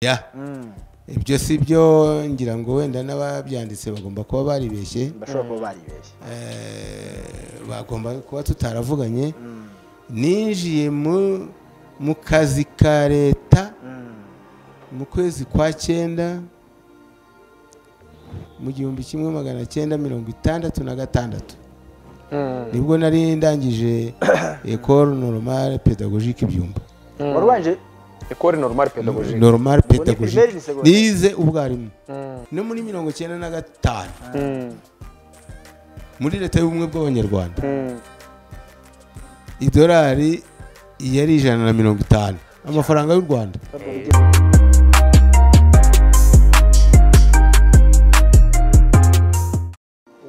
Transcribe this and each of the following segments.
ya ibyo si byo ngira ngo wenda n'ababyanditse bagomba kuba baribeshye bashobora kuba baribeshye Eh, bagomba kuba tutaravuganye ninjiye mu mu kazi ka leta mu kwezi kwa cyenda mu gihumbi kimwe magana cyenda mirongo itandatu na gatandatu nibwo nari ndangije ekoro normale pedagogique ibyumba warubanje ekore normal pedagogique normale ni primaire, pedagogique ni secondaire. nize ubwarimu no muri mirongo cyenda na gatanu muri leta y'ubumwe bw'abanyarwanda idolari yari ijana na mirongo itanu amafaranga y'u rwanda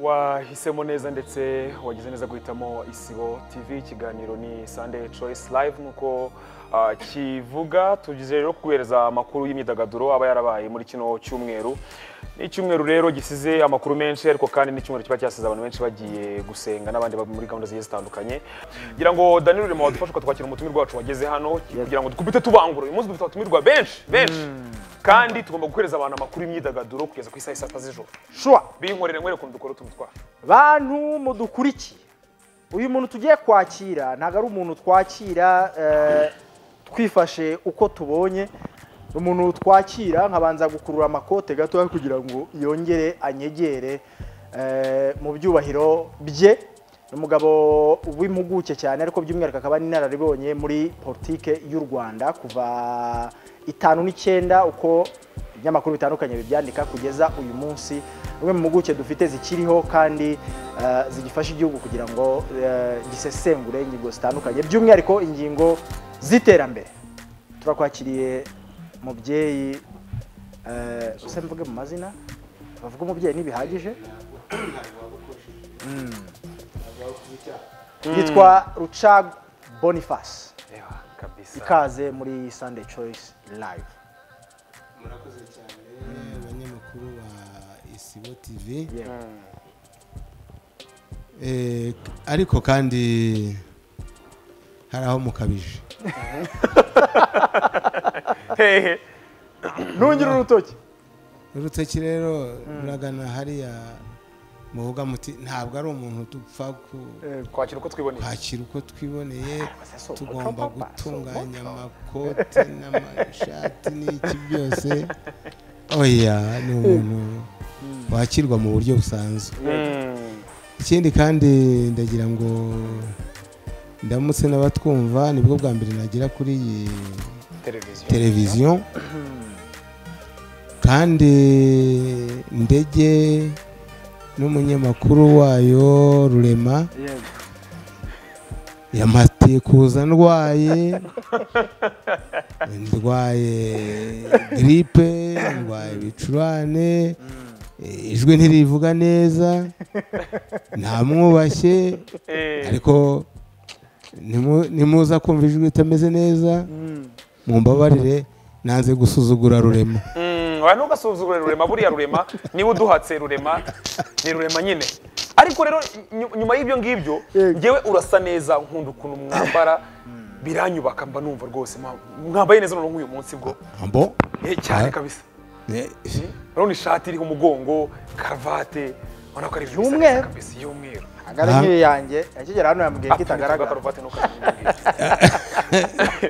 wahisemo neza ndetse wagize neza guhitamo isibo tv ikiganiro ni sunday choice live nk'uko ah, kivuga tugize rero kuguhereza amakuru y'imyidagaduro aba yarabaye muri kino cyumweru ni icyumweru rero gisize amakuru menshi ariko kandi ni icyumweru kiba cyasize abantu benshi bagiye gusenga n'abandi baba muri gahunda zigiye zitandukanye ngira ngo daniel urimo wadufasha ukatwakira umutumirwa wacu wageze hano kugira ngo dukubite tubangura uyu munsi dufite abatumirwa benshi benshi kandi tugomba guhereza abantu amakuru y'imyidagaduro kugeza ku isaha isa sita z'ijoro shuwa binkorere nkwereke ukuntu dukora utuntu twacu bantu mudukurikiye uyu muntu tugiye kwakira ntabwo ari umuntu twakira eh, twifashe uko tubonye umuntu twakira nkabanza gukurura amakote gatoya kugira ngo yongere anyegere eh, mu byubahiro bye ni umugabo w'impuguke cyane ariko by'umwihariko akaba ari inararibonye muri politike y'u rwanda kuva itanu n'icyenda uko ibinyamakuru bitandukanye bibyandika kugeza uyu munsi rumwe mu mpuguke dufite zikiriho kandi eh, zigifasha igihugu kugira ngo eh, gisesengure ingingo zitandukanye by'umwihariko ingingo z'iterambere turakwakiriye mubyeyi eh, usa mvuge mu mazina bavuga umubyeyi ntibihagije Mm. yitwa rucag boniface reba kabisa ikaze muri sunday choice live murakoze cyane abanyamakuru ba isibo tivi yewe Eh, ariko kandi hari aho mukabije hehe ntungire urutoki urutoki rero ruragana hariya muvuga muti ntabwo ari umuntu dupfa ku- kwakira uko twiboneye kwakira uko twiboneye abasaso, tugomba papa, gutunganya amakote n'amashati n'iki byose oya ni umuntu wakirwa mu buryo busanzwe Mm. ikindi kandi ndagira ngo ndamutse n'abatwumva nibwo bwa mbere nagera kuri iyi televiziyo televiziyo kandi ndege n'umunyamakuru wayo rurema yewe yamatiye kuza ndwaye ndwaye giripe ndwaye ibicurane eh, ijwi ntirivuga neza ntamwubashye Eh, ariko nimu- nimuza kumva ijwi ritameze neza mumbabarire nanze gusuzugura rurema mm, oya, ntugasuzugure rurema buriya rurema niba uduhatse rurema ni rurema nyine ariko rero nyu- nyuma y'ibyo ngibyo Yego. ngewe urasa neza nkunda ukuntu mwambara biranyubaka mba numva rwose mwa- mwambaye neza noneho nk'uyu munsi bwo abo Eh, cyane Ah. kabisa eh, urabona ishati iriho umugongo karuvate ubona ko ari ibintu bisa Y'umweru. neza kabisa y'umweru agara Ah. nk'iyo yanjye yakigera hano yambwiye ko itagaragara itagaragara karuvate ntukazimbwire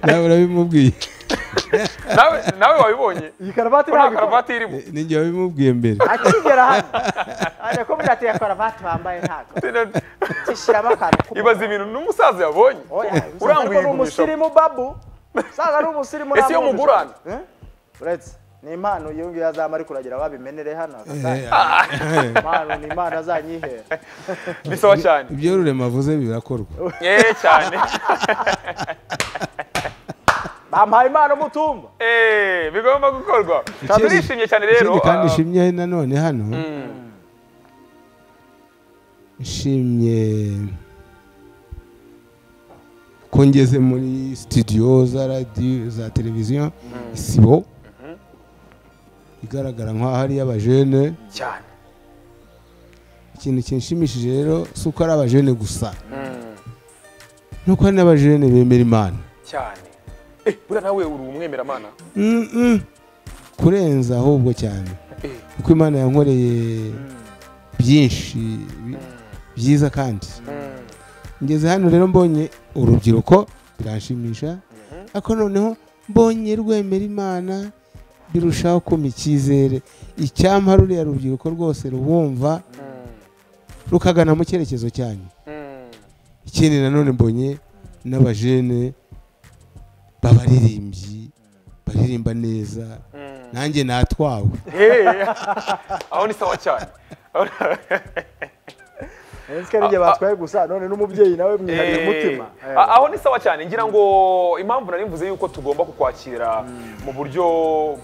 nawe urabimubwiye nawe nawe wabibonye iyi karuvati ko nta ntabwo ikora. karuvati irimo Ni- ninjye wabimubwiye mbere akigera hano ajya kumbwira ati iya karuvati bambaye ntabwo tishyiramo akantu ibaza ibintu n'umusaza yabonye uranguye uranguye ni igumisha umusirimu babu usaga ari umusirimu Ese iyo mugurana? Eh? uretse ni impano iyo ngiyo azamara ari kuragira babimenere hano Eh, impano ni impano azanyihera bisaba cyane ibyo rurema avuze birakorwa yeee cyane bampaye impano mutumba eee bigomba gukorwa Ikindi- turishimye cyane rero ikindi kandi ah, nshimye nanone hano nshimye ko ngeze muri studio za radiyo za televiziyo isibo igaragara nk'aho ari iy'abajene cyane ikintu kinshimishije rero si uko ari abajene gusa ni uko hari n'abajene bemera imana cyane Eh, buriya nawe uri umwemeramana Mm, mm. kurenza ahubwo cyane kuko imana yankoreye byinshi bi- byiza kandi ngeze hano rero mbonye urubyiruko biranshimisha ariko noneho mbonye rwemera imana birushaho kuma icyizere icyampa ruriya rubyiruko rwose rubumva rukagana mu cyerekezo cyanyu ikindi nanone mbonye n'abajene b'abaririmbyi baririmba neza nanjye natwawe aho ni sawa cyane Ese ari igihe batwaye gusa none n'umubyeyi nawe mwihariye umutima Eh, a- aho ni sawa cyane ngira ngo impamvu nari mvuze yuko tugomba kukwakira mu buryo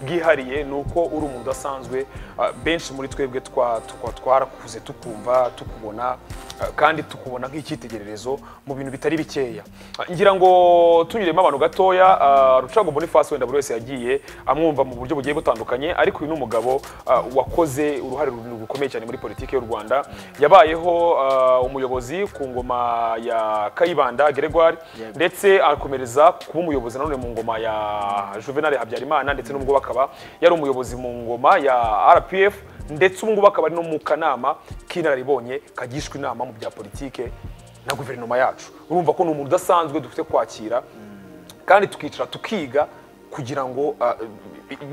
bwihariye ni uko uri umuntu udasanzwe ah, benshi muri twebwe twa- tukwa- twarakuze tukumva tukubona ah, kandi tukubona nk'icyitegererezo mu bintu bitari bikeya Ah, ngira ngo tunyuremo abantu gatoya ah, rucago bonifasi wenda buri wese yagiye amwumva mu buryo bugiye butandukanye ariko uyu ni umugabo ah, wakoze uruhare runini rukomeye cyane muri politiki y'u rwanda yabayeho ah, umuyobozi ku ngoma ya kayibanda gregoire ndetse akomereza kuba umuyobozi nanone mu ngoma ya juvenal habyarimana ndetse n'ubwo bakaba yari umuyobozi mu ngoma ya rpf ndetse ubu ngubu akaba ari no mu kanama k'inararibonye kagishwa inama mu bya politike na guverinoma yacu urumva ko ni umuntu udasanzwe dufite kwakira kandi tukicara tukiga kugira ngo ah,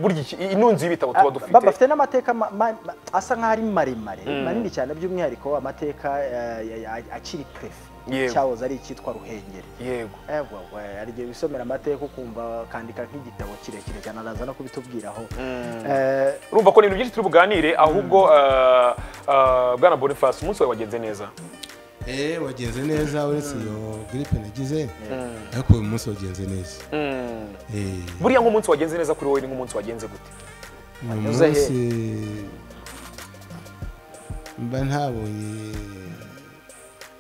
burya iki- ino nzu y'ibitabo tuba dufite bafite n'amateka ma- ma- ma- asa nk'aho ari maremare manini cyane by'umwihariko amateka eh, ya- ya- akiri Yewe. perefe cyahoze ari icyitwa ruhengeri yego Ego, hari igihe wisomera amateka ukumva ukandika nk'igitabo kirekire cyane araza no kubitubwiraho Eh, urumva ko ni ibintu byinshi turi buganire ahubwo ah, ah, bwana boniface umunsi wawe wagenze neza eee wagenze neza uretse iyo giripe nagize ariko uyu munsi wagenze neza Eh, buriya nk'umunsi wagenze neza kuri wowe ni nk'umunsi wagenze gute uyu wanyuze he? munsi mba ntabonye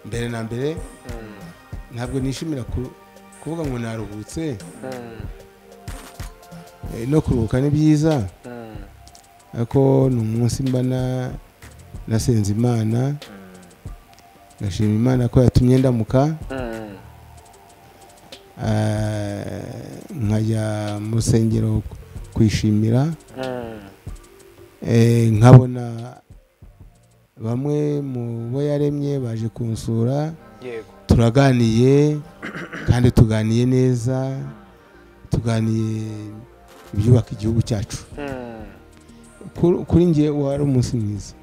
mbere na mbere ntabwo nishimira ku- kuvuga ngo naruhutse Eh, no kuruhuka ni byiza ariko ni umunsi mba na- nasenze imana ngashima imana ko yatumye ndamuka Eh, nkajya mu rusengero kwishimira Eh, nkabona bamwe mu bo yaremye baje kunsura yego turaganiye kandi tuganiye neza tuganiye ibyubaka igihugu cyacu Kuri- kuri njye wari umunsi mwiza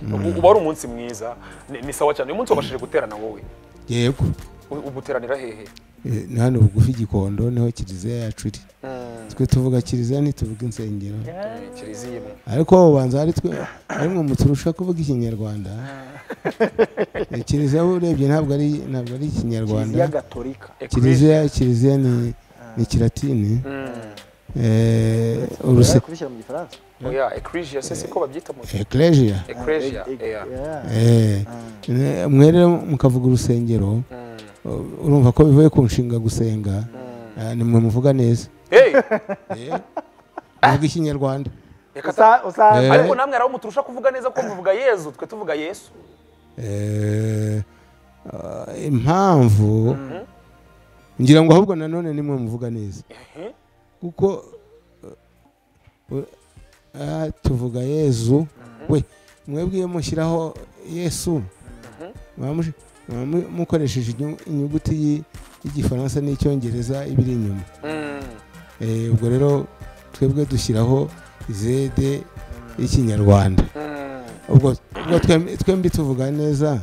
U- uba ari umunsi mwiza ni ni sawa cyane uyu munsi wabashije guterana wowe yego U- ubu uteranira hehe Eh, ni hano bugufi gikondo niho kiliziya yacu iri twe tuvuga kiliziya ntituvuga insengero kiliziya imwe ariko ubanza hari twe ari mwe muturusha kuvuga ikinyarwanda Eh, kiliziya urebye ntabwo ari ntabwo ari ikinyarwanda kiliziya gatolika kiliziya kiliziya ni ni kilatini Eh, uruse kubishyira mu gifaransa oya ecclesia se siko babyita mu ecclesia ecclesia Eh, eh, oya yeah. Eh, ne- mwe rero mukavuga urusengero u- urumva ko bivuye ku nshinga gusenga Ah, nimwe muvuga neza hey muvuga ikinyarwanda reka ta- Usa- usa- Eh. ariko namwe hari aho muturusha kuvuga neza ko muvuga yezu twe tuvuga yesu Eh, ah, impamvu ngira ngo ahubwo nanone nimwe muvuga neza kuko uh, uh, tuvuga yezu we mwebwe iyo mushyiraho yesu mwamushi- mwamu- mukoresheje inyu- inyuguti y'i- y'igifaransa n'icyongereza ibiri inyuma Eh, ubwo rero twebwe dushyiraho zede y'ikinyarwanda ubwo ubwo twembi- twembi tuvuga neza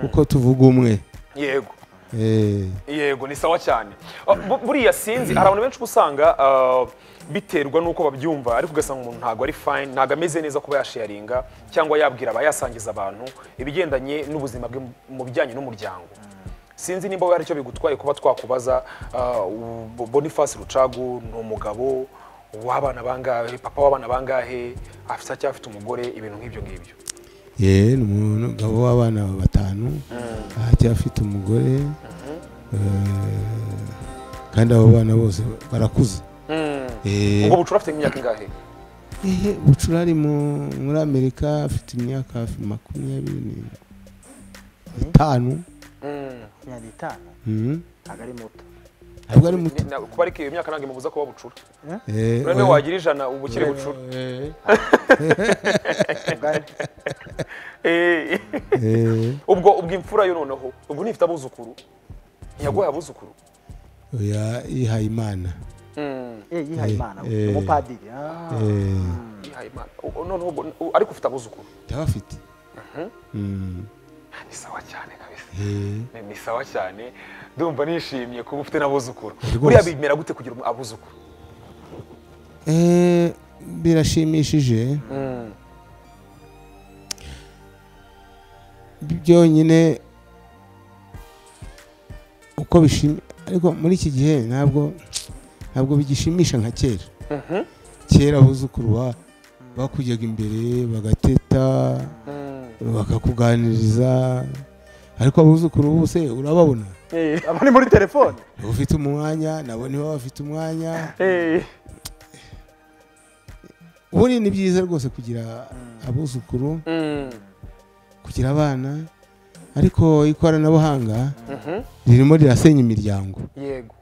kuko tuvuga umwe yego Eh, yego ni sawa cyane Ah, bu- buriya sinzi hari abantu benshi uba usanga ah, biterwa n'uko babyumva ariko ugasanga umuntu ntabwo ari fayini ntabwo ameze neza kuba yasharinga cyangwa yabwira abayasangiza abantu ibigendanye n'ubuzima bwe mu- mu bijyanye n'umuryango sinzi nimba wowe hari icyo bigutwaye kuba twakubaza ah, u- boniface rucagu ni umugabo w'abana bangahe papa w'abana bangahe afite cyangwa afite umugore ibintu nk'ibyo ngibyo ye ni umugabo w'abana batanu aracyafite umugore eh, kandi abo bana bose barakuze Eh, ubwo bucura afite nk'imyaka ingahe ehe, bucura ari mu- muri amerika afite imyaka hafi makumyabiri n'itanu mirongo itanu Mhm. ntabwo ari muto ntabwo ari muto Ni- na- kuba ariko iyo myaka ntabwo imubuza kuba bucura Eh, rero oya. niba wagira ijana uba ukiri bucura Eh, ubwanyu Eh, eh, ubwo ubwo imfura yo noneho ubwo nifite abuzukuru ntiyaguhaye abuzukuru oya yihaye imana Mm, Eh, yihaye Eh, imana eh. umupadiri ah. Eh, yihaye Imana. U- noneho ubwo u- ariko ufite abuzukuru ndaba afite Mm, ni sawa cyane kabisa eh, Ni- ni sawa cyane ndumva nishimye kuba ufite n'abuzukuru Rwose. buriya bimera gute kugira umu- abuzukuru eh, birashimishije byonyine uko bishimye ariko muri iki gihe ntabwo ntabwo bigishimisha nka kera Mhm. kera abuzukuru ba- bakujyaga imbere bagateta bakakuganiriza ariko abuzukuru bose urababona Eh, abo ni muri telefone ufite umwanya nabo nibo bafite umwanya eh, ubundi ni byiza rwose kugira abuzukuru mm, kugira abana ariko ikoranabuhanga mhm. ririmo rirasenya imiryango yego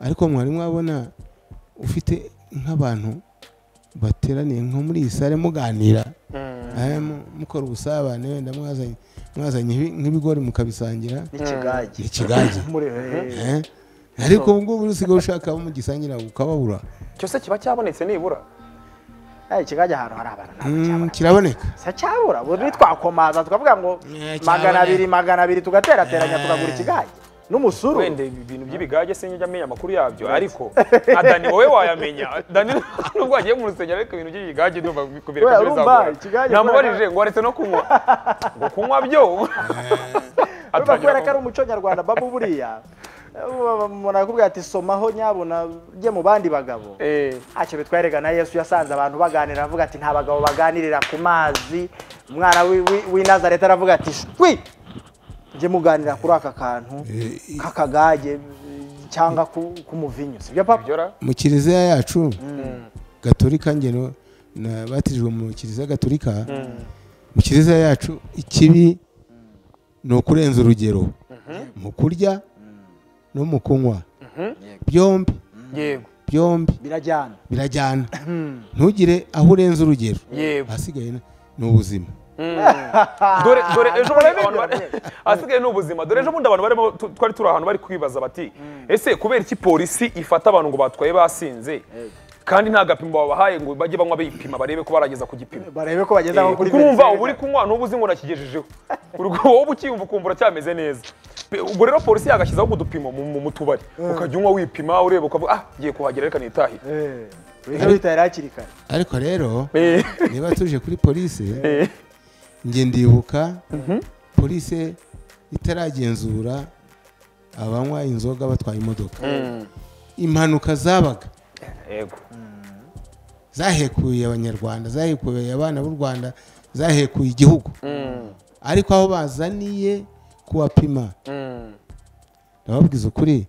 ariko mwarimu wabona ufite nk'abantu bateraniye nko muri iyi sare muganira Mm, eh, mu- mukora ubusabane wenda mwazanye mwazanye nk'ibi- nk'ibigori mukabisangira n'ikigage ikigage muri eh, eh, ariko ubu ngubu usigaye ushaka abo mugisangira ukababura cyose kiba cyabonetse nibura eh, ikigage ahantu hari abana ntabwo Mm, cyabona kiraboneka sa cyabura ubundi twakomaza tukavuga ngo Eh, cyabona. magana abiri magana abiri tugaterateranya tukagura ikigage n'umusuru wenda ibintu by'ibigage sinjya amenya amakuru yabyo ariko na dani wowe wayamenya dani nubwo wagiye mu rusengero ariko ibintu by'ibigage ndumva kubireka Oya, urumva, bizagora ikigage namubajije ngo waretse no kunywa ngo kunywa byo urumva kubera ko ari atangira umuco nyarwanda babu buriya umuntu arakubwira ati somaho nyabuna ujye mu bandi bagabo Eh, ntacyo bitwereka na yesu yasanze abantu baganira aravuga ati nta bagabo baganirira ku mazi umwana w'i- w'i- w'i nazareta aravuga ati shwi njye muganira kuri aka kantu Eh, k'akagage cyangwa ku- k'umuvinyu sibyo papa byora mu kiliziya yacu gatorika ngeno batijwe mu kiliziya gatorika mu kiliziya yacu ikibi ni ukurenza urugero mu kurya no mu kunywa byombi yego byombi birajyana birajyana ntugire aho urenza urugero yego ahasigaye ni ubuzima dore dore ejo bundi abantu bari ahasigaye ni ubuzima dore ejo bundi abantu barimo tu- twari turi ahantu bari kwibaza bati ese kubera iki polisi ifata abantu ngo batwaye basinze kandi nta gapimo babahaye ngo bajye banywa bipima barebe ko barageza ku gipimo barebe ko bageze aho Eh, kuri kuko urumva Venezuela. uba uri kunywa n'ubu uzi ngo nakigejejeho Urwo wowe ukiyumva ukumva uracyameze neza Pe- ubwo rero polisi yagashyizeho ubwo dupimo mu mu- mu tubari ukajya unywa wipima ureba ukavuga ah ngiye kuhagera reka nitahire Eh, wihera witahira hakiri kare ariko rero Eh, niba tuje kuri polisi eh, njye ndibuka polisi itaragenzura abanywa inzoga batwaye imodoka impanuka zabaga yego zahekuye abanyarwanda zahekuye abana b'u rwanda zahekuye igihugu ariko aho bazaniye kuwapima Mm, ndababwiza ukuri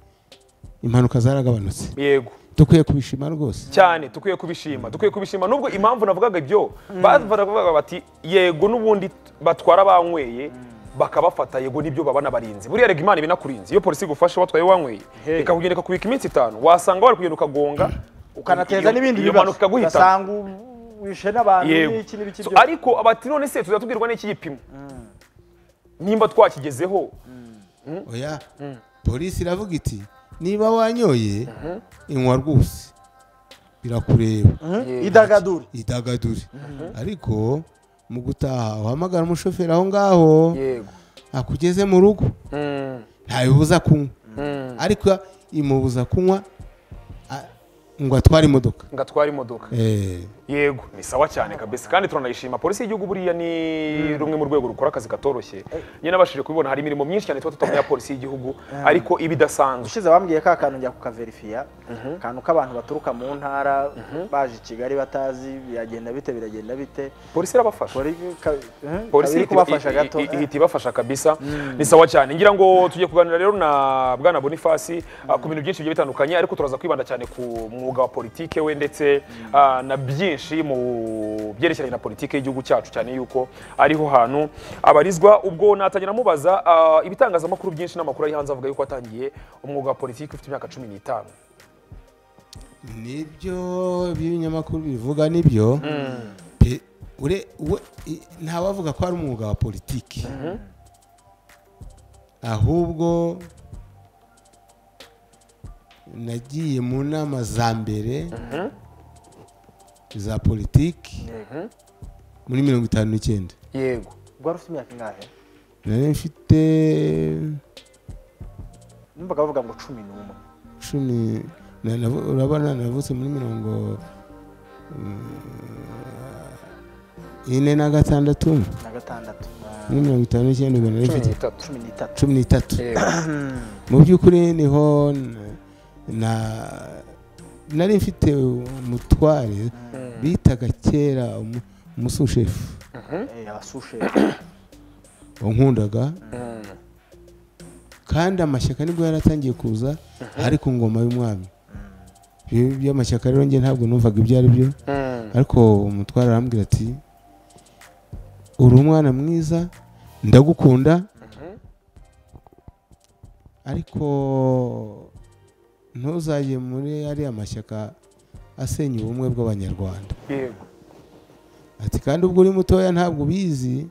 impanuka zaragabanutse yego dukwiye kubishima rwose cyane dukwiye kubishima dukwiye kubishima nubwo impamvu navugaga ibyo bavugaga bati yego n'ubundi batwara banyweye bakabafata yego nibyo babana barinzi buriya rega imana ibinakurinze iyo polisi igufashe watwaye wanyweye ikakugenda ikakubika iminsi itanu wasanga wari kugenda ukagonga ukanateza iyo- n'ibindi iyo bibazo mpanuka ikaguhitana ugasanga wishe n'abantu yego n'iki n'ibiki So, byose ariko abati none se tuzatubwirwa n'iki gipimo nimba twakigezeho oya polisi iravuga iti niba wanyoye inywa rwose birakureba idagadure idagadure ariko mu gutaha uhamagara umushoferi aho ngaho yego akugeze mu rugo Mm, ntabibuza kunywa mm. ariko imubuza kunywa a- ngo atware imodoka ngo atware imodoka Eh, yego ni sawa cyane kabisa kandi turanayishima polisi y'igihugu buriya ni rumwe mu rwego rukora akazi katoroshye nyine nabashije kubibona hari imirimo myinshi cyane tuba tutamenya polisi y'igihugu ariko iba idasanzwe ushize bambwiye ka kantu njya kukaverifiya akantu k'abantu baturuka mu ntara baje i kigali batazi biragenda bite biragenda bite polisi irabafasha Polisi ka- mhm, polisi kabiri ihita- kubafasha i- i- gato i- ihita ibafasha kabisa ni sawa cyane ngira ngo tujye kuganira rero na bwana bonifasi ah, ku bintu byinshi bigiye bitandukanye ariko turaza kwibanda cyane ku mu umwuga wa politike we ndetse ah, na byinshi mu byerekeranye na politike y'igihugu cyacu cyane yuko ariho hantu abarizwa ubwo natangira amubaza ah, ibitangazamakuru byinshi n'amakuru ari hanze avuga yuko watangiye umwuga wa politike ufite imyaka cumi n'itanu nibyo by'ibinyamakuru bivuga nibyo pe- ure- we- i- ntawavuga ko ari umwuga wa politiki ahubwo nagiye mu nama za mbere za politiki muri mirongo itanu n'icyenda yego ubwo wari ufite imyaka ingahe nari mfite numvaga bavuga ngo cumi n'umwe cumi na- na- urabona navutse muri mirongo mm, ine na gatandatu na gatandatu Ah, muri mirongo itanu n'icyenda ubwo nari cumi mfite n'itatu cumi n'itatu cumi n'itatu Yego. mu by'ukuri niho n- na nari mfite umutware bitaga kera umu- umusushefu Eh, abasushe wankundaga kandi amashyaka nibwo yaratangiye kuza ari ku ngoma y'umwami Ibi by'amashyaka rero njye ntabwo numvaga ibyo ari byo ariko umutware arambwira ati uri umwana mwiza ndagukunda ariko ntuzajye muri ariya mashyaka asenya ubumwe bw'abanyarwanda yego ati kandi ubwo uri mutoya ntabwo ubizi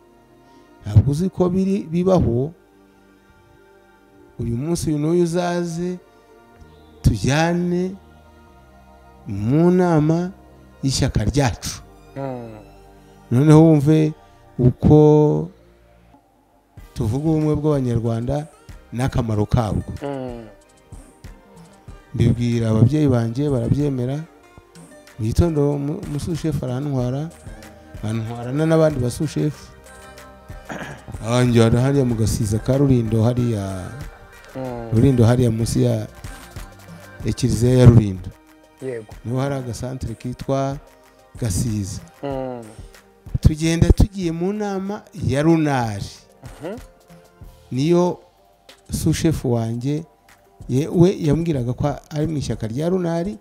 ntabwo uzi ko biri bibaho uyu munsi uyu n'uyu uzaze tujyane mu nama y'ishyaka ryacu Mm. noneho wumve uko tuvuga ubumwe bw'abanyarwanda n'akamaro kabwo Mm. mbibwira ababyeyi banjye barabyemera mu gitondo umu- umusushefu arantwara bantwarana n'abandi basushefu anjyana hariya mu gasiza ka rurindo hariya Mm. rurindo hariya munsi ya ya kiliziya ya rurindo yego niho hari agasantere kitwa gasiza Mm. tugenda tugiye mu nama ya runari niyo sushefu wanjye ye- we yambwiraga ko ari mu ishyaka rya runari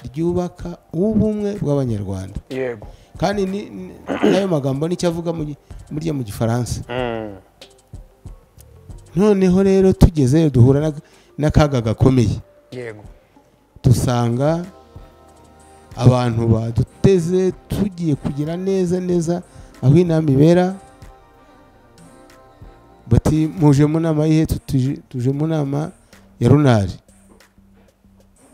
ryubaka ubumwe bw'abanyarwanda yego kandi ni- ni- n'ayo magambo nicyo avuga mu gi- burya mu gifaransa Mm. noneho rero tugezeyo duhura n'ak- n'akaga gakomeye yego dusanga abantu baduteze tugiye kugira neza neza aho inama ibera bati muje mu nama yihe Tuti- tuje mu nama ya runari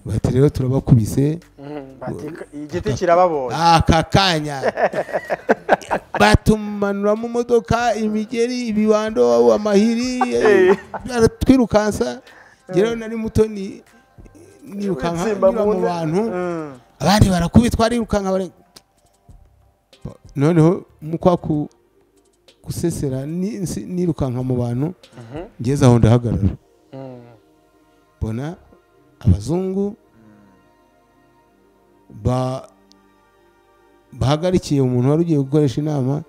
bati rero turabakubise Mm. Batika- igiti kirababonye aka kanya batumanura mu modoka imigeri ibibando amahiri baratwirukansa ngewe nari muto ni nirukanka Witsimba nyura mu nda. bantu Mm. abandi barakubitwa arirukanka bare noneho mu kwa ku gusesera ni- nsi- nirukanka mu bantu Mhm. ngeze aho ndahagarara Mm. mbona abazungu ba- bahagarikiye umuntu wari ugiye gukoresha inama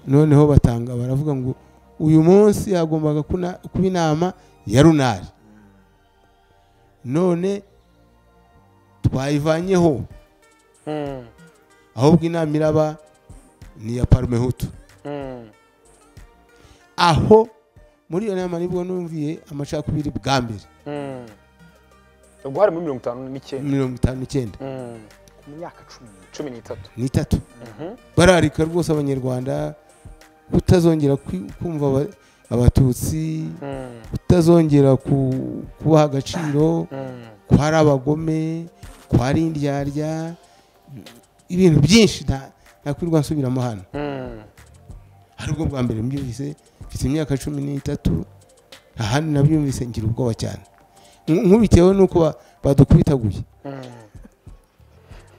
noneho batanga baravuga ngo uyu munsi hagombaga kuna- kuba inama ya runari none twayivanyeho Mm. ahubwo inama iraba ni iya parume hutu Mm. aho muri iyo nama nibwo numviye amacakubiri bwa mbere Mm. ubwo hari muri mirongo itanu n'icyenda mirongo itanu n'icyenda Mm. ku myaka cumi n'itatu cumi n'itatu n'itatu Mhm. bararika rwose abanyarwanda utazongera kwi- kumva aba- abatutsi Mm. utazongera ku- kubaha agaciro Mm. ko hari abagome ko hari indyarya ibintu byinshi nta- ntakwirirwa nsubiramo hano Mm. hari ubwo bwa mbere mbyumvise mfite imyaka cumi n'itatu ahandi nabyumvise ngira ubwoba cyane Nk- nkubitewe n'uko ba- badukubitaguye Mm.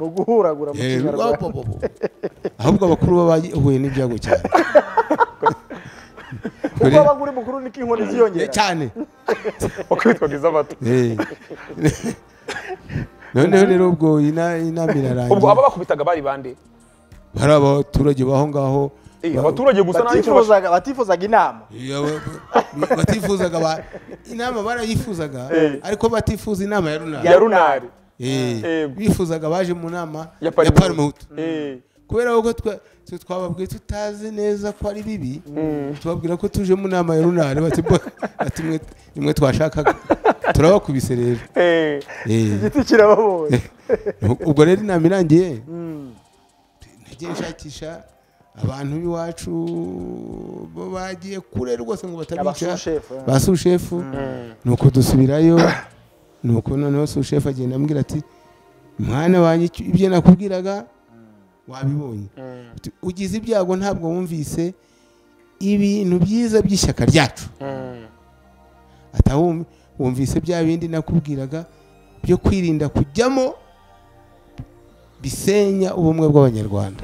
ni uguhuragura mu Eh, kinyarwanda bo- bo- bo- bo. ahubwo abakuru baba bahuye n'ibyago cyane kuko aba uri mukuru niko inkoni Eh, ziyongera cyane wakubitwaga iz'abato Eh. noneho rero ubwo ina- inama ubwo aba irarangira bakubitaga bari bande hari abaturage baho ngaho Eh, ba- abaturage gusa nta n'icyo bash- batifuzaga batifuzaga inama Eh, aba- ba- batifuzaga ba- inama barayifuzaga ariko batifuza inama ya runara ya runari Eh, Ego. bifuzaga abaje mu nama Ya ya Parmehutu. parimutu Eh, kubera ko twa- twe twababwiye tutazi neza ko ari bibi tubabwira ko tuje mu nama ya runari bati bo bati mwe nimwe twashakaga turabakubise rero Eh, Eh, igiti kirababonye ubwo rero inama irangiye nagiye nshakisha abantu b'iwacu bo bagiye kure rwose ngo batabica Abasushef, eh. ba sushefu nuko dusubirayo nuko noneho sushefu agenda ambwira ati mwana wanjye icyo- ibyo nakubwiraga wabibonye Ati, ugize ibyago ntabwo wumvise ibintu byiza by'ishyaka ryacu atawumva wumvise bya bindi nakubwiraga byo kwirinda kujyamo bisenya ubumwe bw'abanyarwanda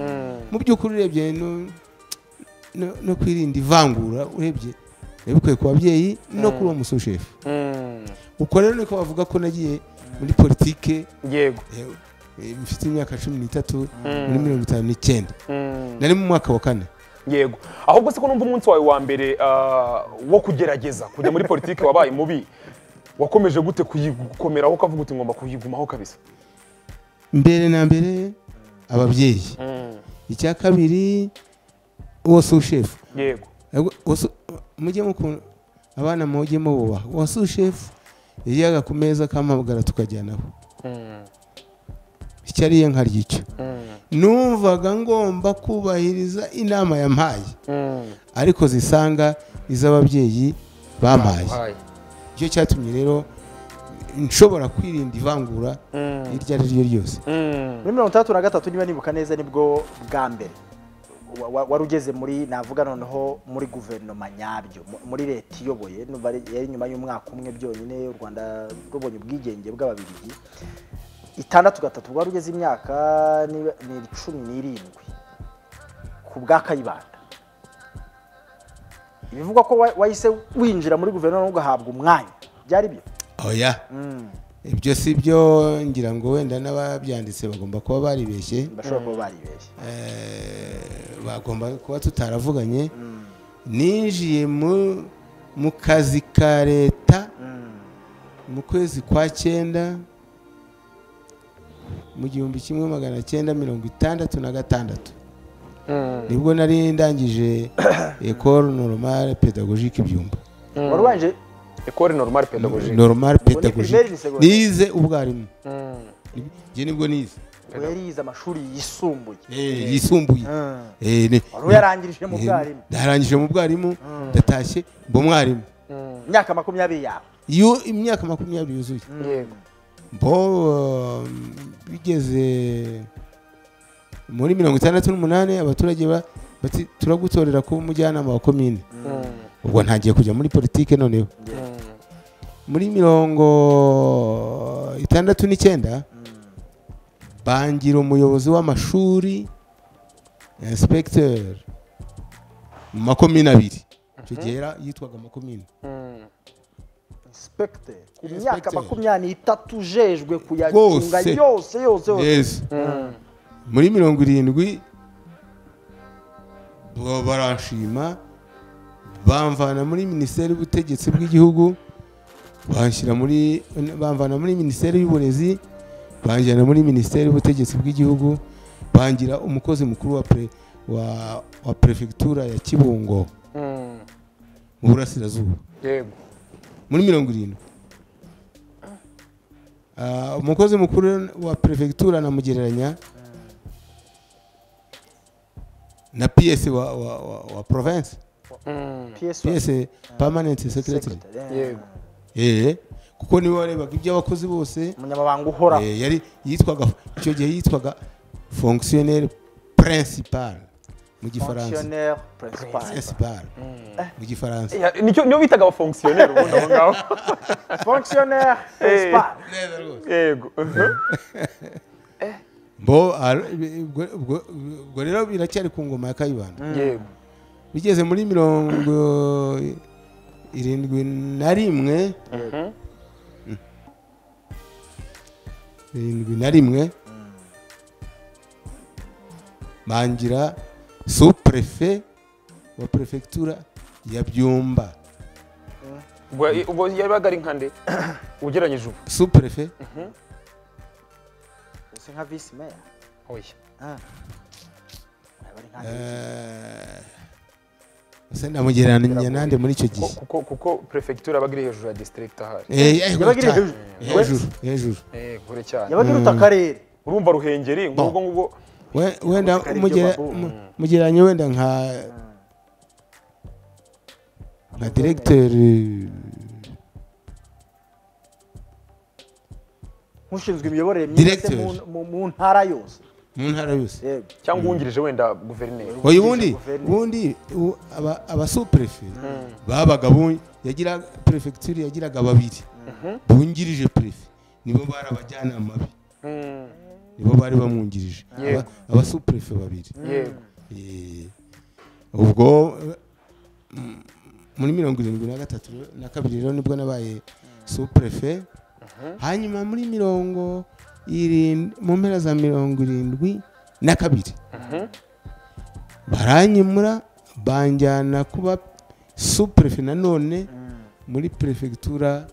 mu by'ukuri urebye no- no- no kwirinda ivangura urebye yabikuye ku babyeyi no kuri uwo musushefu uko rero niko bavuga ko nagiye muri politike yego eh, eh, mfite imyaka cumi n'itatu muri mirongo itanu n'icyenda nari mu mwaka wa kane yego ahubwo se ko numva umunsi wawe wa mbere ah, wo kugerageza kujya muri politiki wabaye mubi wakomeje gute kuyikomeraho ukavuga uti ngomba kuyigumaho kabisa mbere na mbere ababyeyi icya kabiri uwo sushefu yego Ahubwo wasu- mujye mukunda abana mujye mububaha wasu shefu yajaga ku meza akampamagara tukajyanaho icyo ariye nkarya icyo numvaga ngomba kubahiriza inama yampaye ariko zisanga iz'ababyeyi bampaye icyo cyatumye rero nshobora kwirinda ivangura iryo ari ryo ryose muri mirongo itandatu na gatatu niba nibuka neza nibwo bwa mbere wa- wa- wari ugeze muri navuga noneho muri guverinoma nyabyo mu- muri leta iyoboye numva ari- yari nyuma y'umwaka umwe byonyine u rwanda rubonye ubwigenge bw'ababirigi itandatu gatatu wari ugeze imyaka niba- ni cumi n'irindwi ku bwa kayibanda bivugwa ko wa- wahise winjira muri guverinoma ugahabwa umwanya byari byo oya ibyo si byo ngira ngo wenda n'ababyanditse bagomba kuba baribeshye bashobora kuba baribeshye Eh, bagomba kuba tutaravuganye ninjiye mu mu kazi ka leta mu kwezi kwa cyenda mu gihumbi kimwe magana cyenda mirongo itandatu na gatandatu nibwo nari ndangije ekole normale pedagogique ibyumba wari wanje ekore normal pedagogique normale ni primaire, pedagogique ni secondaire? nize ubwarimu njye nibwo nize wari yize amashuri yisumbuye Eh, yisumbuye Mm. Eh, ni- wari uyarangirije mu bwarimu ndarangije mu bwarimu ndatashye mba umwarimu imyaka makumyabiri yawe iyo imyaka makumyabiri yuzuye yego bo um, bigeze muri mirongo itandatu n'umunani abaturage ba- bati turagutorera kuba umujyanama wa komine ubwo ntagiye kujya muri politike noneho muri mirongo itandatu n'icyenda bangira umuyobozi w'amashuri inspecteur mu makomine abiri icyo gihe yara- yitwaga makomine inspector ku myaka makumyabiri n'itatu ujejwe kuyacunga Rwose. yose yose yose yesu muri mirongo irindwi bo- baranshima bamvana muri minisiteri y'ubutegetsi bw'igihugu banshyira muri bamvana muri minisiteri y'uburezi banjyana muri minisiteri y'ubutegetsi bw'igihugu bangira umukozi mukuru wa pre, wa, wa prefegitura ya kibungo mu burasirazuba yego muri mirongo irindwi Ah, umukozi mukuru wa perefegitura namugereranya na ps wa, wa, wa, wa province PS ps permanent secretary secretary, eh. Yego. eh kuko niwe warebaga iby'abakozi bose umunyamabanga uhora eh, yari yitwaga icyo gihe yitwaga fonctionnaire principal mu gifaransa fonctionnaire principal principal mu gifaransa Ya, nicyo niyo bitaga abafonkisiyoneri ubundi aho ngaho fonctionnaire principal yego bo ar- ubwo ubwo- ubwo rero biracyari ku ngoma ya kayibanda yego bigeze muri mirongo irindwi na rimwe irindwi na rimwe bangira supurefe wa perefegitura ya byumba ubwo ubwo yabaga ari nkande ugereranyije ubu supurefe se nka visi meya oya Ah. Aba ari nka ese ndamugereranya nande muri icyo gihe kuko kuko perefegitura aba iri hejuru ya disitirigiti ahari Eh, eh, Yabaga iri guta- hejuru. hejuru hejuru Eh, kure cyane yabaga iruta akarere urumva ruhengeri ngubwo ngubwo We- wenda Yabaga ari umugera- byo babu. mu- mugereranya wenda nka nka diregiteri nk'ushinzwe imiyoborere myiza Directeur. mu- mu- mu ntara yose mu ntara yose yego cyangwa uwungirije wenda guverineri oya ubundi Guverineri. ubundi u- aba- abasuperefe babaga bu- yagira perefegitura yagiraga babiri bungirije perefe nibo bari abajyanama be Mm, nibo bari bamwungirije Yego. Aba- abasuperefe babiri yego Eh, ubwo eh, m- muri mirongo irindwi na gatatu rero- na kabiri rero nibwo nabaye supurefe hanyuma muri mirongo irindwi mu mpera za mirongo irindwi na kabiri baranyimura banjyana kuba supurefe nanone muri perefegitura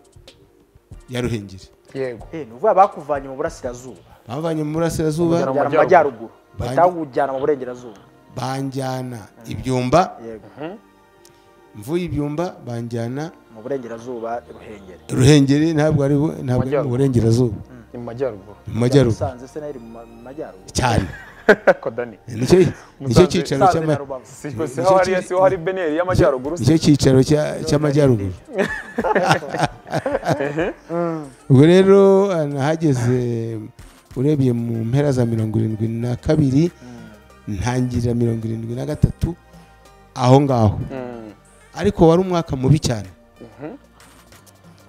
ya ruhengeri yego Eh, ni ukuvuga bakuvanye mu burasirazuba bavanye mu burasirazuba Bamujyana kujyana mu majyaruguru majyaruguru. Bandi- bahita bakujyana mu burengerazuba banjyana ibyumba yego mvuye ibyumba banjyana mu burengerazuba ruhengeri ruhengeri ntabwo ari bu- ntabwo ari mu Majyaruguru. burengerazuba ni mu majyaruguru mu majyaruguru musanze se nayo iri mu ma- mu majyaruguru cyane ko dani nicyo nicyo Musanze- cyicaro musanze na cy'ama- rubavu siho siho hari siho hari beneri y'amajyaruguru se nicyo cyicaro cya- cy'amajyaruguru ubwo rero nahageze urebye mu mpera za mirongo irindwi na kabiri ntangirira mirongo irindwi na gatatu aho ngaho Mm, ariko wari umwaka mubi cyane mhm.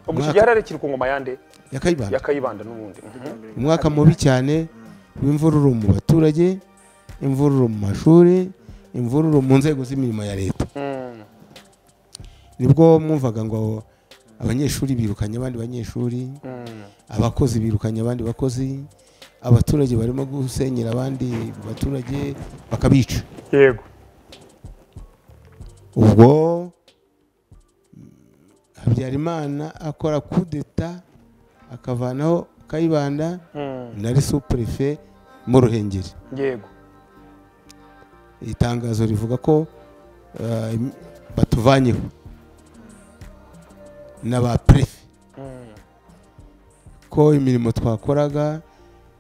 ubwo iki gihe yari arekiri ku ngoma yande ya kayibanda ya kayibanda n'ubundi Mhm. umwaka mubi cyane w'imvururu mu baturage imvururu mu mashuri imvururu mu nzego z'imirimo ya leta Mm, nibwo mwumvaga ngo abanyeshuri birukanye abandi banyeshuri mm, abakozi birukanye abandi bakozi abaturage barimo gusenyera abandi baturage bakabica yego ubwo mm, habyarimana akora kudeta akavanaho kayibanda Mm, na resupurefe mu ruhengeri yego itangazo rivuga ko eh, im- batuvanyeho na ba prefe Mm, ko imirimo twakoraga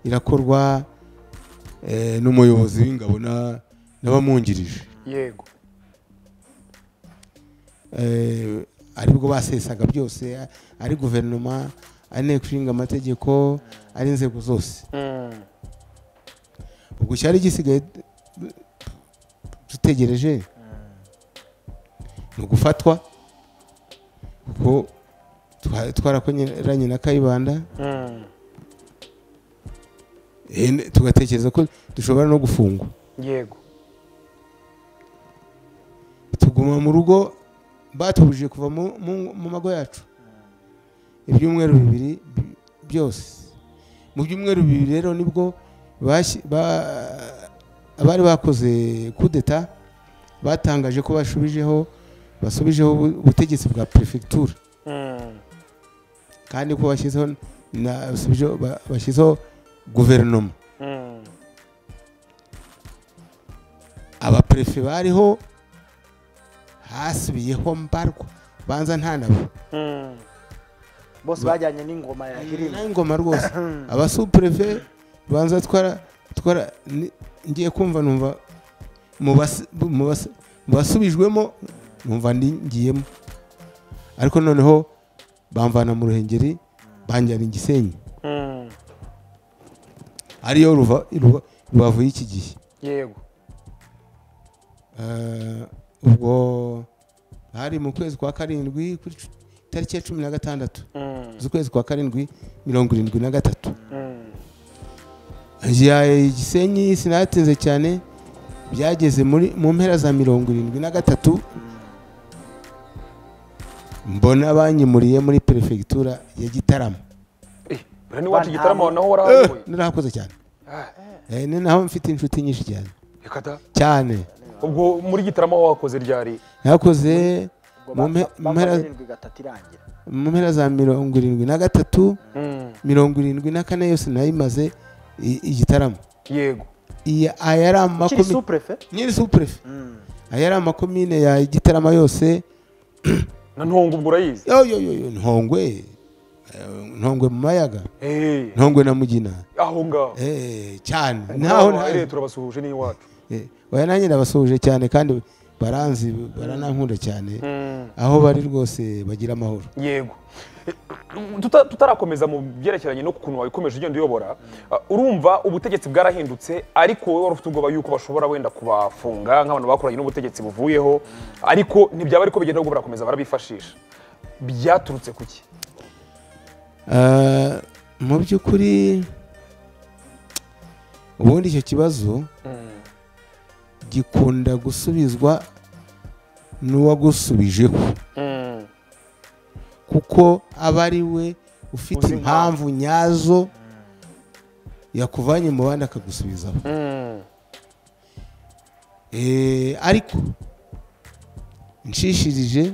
irakorwa eh, n'umuyobozi w'ingabo na- n'abamwungirije yego Eh, aribwo basesaga byose a- ari guverinoma ari inteko ishinga amategeko ari inzego zose Mm, ubwo cyari gisigaye t- dutegereje ni ugufatwa kuko twa- twarakoranye na kayibanda mm, eh, n- tugatekereza ko dushobora no gufungwa yego tuguma mu rugo batubujije kuva mu- mu mu mago yacu ibyumweru bibiri bi- byose mu byumweru bibiri rero nibwo bashyi- ba- abari bakoze kudeta batangaje ko bashubijeho basubijeho ubu- ubutegetsi bwa perefegitura Mm, kandi ko bashyizeho na- basubijeho- ba- bashyizeho guverinoma mm, abaperefe bariho hasubiyeho mbarwa banza nta nabo mm, bose bajyanye n'ingoma ya hirima nta ngoma rwose abasupurefe banza twara twara ni- ngiye kumva numva mu bas- mu bas- mu basubijwemo numva ndi- ngiyemo ariko noneho bamvana mu ruhengeri banjyana i gisenyi mm, ariyo ruva- ruva- rubavu y'iki gihe yego Eh, ubwo hari mu kwezi kwa karindwi kuri cu- itariki ya cumi na gatandatu Mm, z'ukwezi kwa karindwi mirongo irindwi na gatatu mm, Igihe Gisenyi sinatinze cyane byageze muri mu mpera za mirongo irindwi na gatatu mbona banyimuriye muri perefegitura ya gitarama Eh, buriya n'iwacu Ba- igitaramo nta- naho warahayoboye narahakoze cyane Ah, Eh, ni naho mfite inshuti nyinshi cyane reka da cyane ubwo muri gitaramo wakoze ryari nakoze Ubwo mu ba- mpe- ba- mpera bamaze irindwi gatatu irangira mu mpera za mirongo irindwi na gatatu Mm, mirongo irindwi na kane yose nayimaze i- igitaramo yego iyi aya ari ukiri amakomine supurefe nyiri supurefe aya ari amakomine ya gitarama yose na ntongo ubwo urayizi yo yo yo yo ntongwe eh, ntongwe mu mayaga Eh, ntongwe na mugina aho ngaho Eh, cyane naho naho naho naho turabasuhuje n'iwacu oya nanjye ndabasuhuje cyane kandi baranzi baranankunda cyane aho bari rwose bagira amahoro yego Tuta- tutarakomeza mu byerekeranye n'ukuntu wabikomeje ugenda uyobora uh, urumva ubutegetsi bwarahindutse ariko wowe wari ufite ubwoba yuko bashobora wenda kubafunga nk'abantu bakoranye n'ubutegetsi buvuyeho ariko ntibyaba ariko bigenda ahubwo barakomeza barabifashisha byaturutse ku ki Ah, mu by'ukuri ubundi icyo kibazo gikunda gusubizwa n'uwagusubijeho kuko aba ari we ufite Uzi impamvu. impamvu nyazo yakuvanye mu bandi akagusubizaho Eh, ariko nshishirije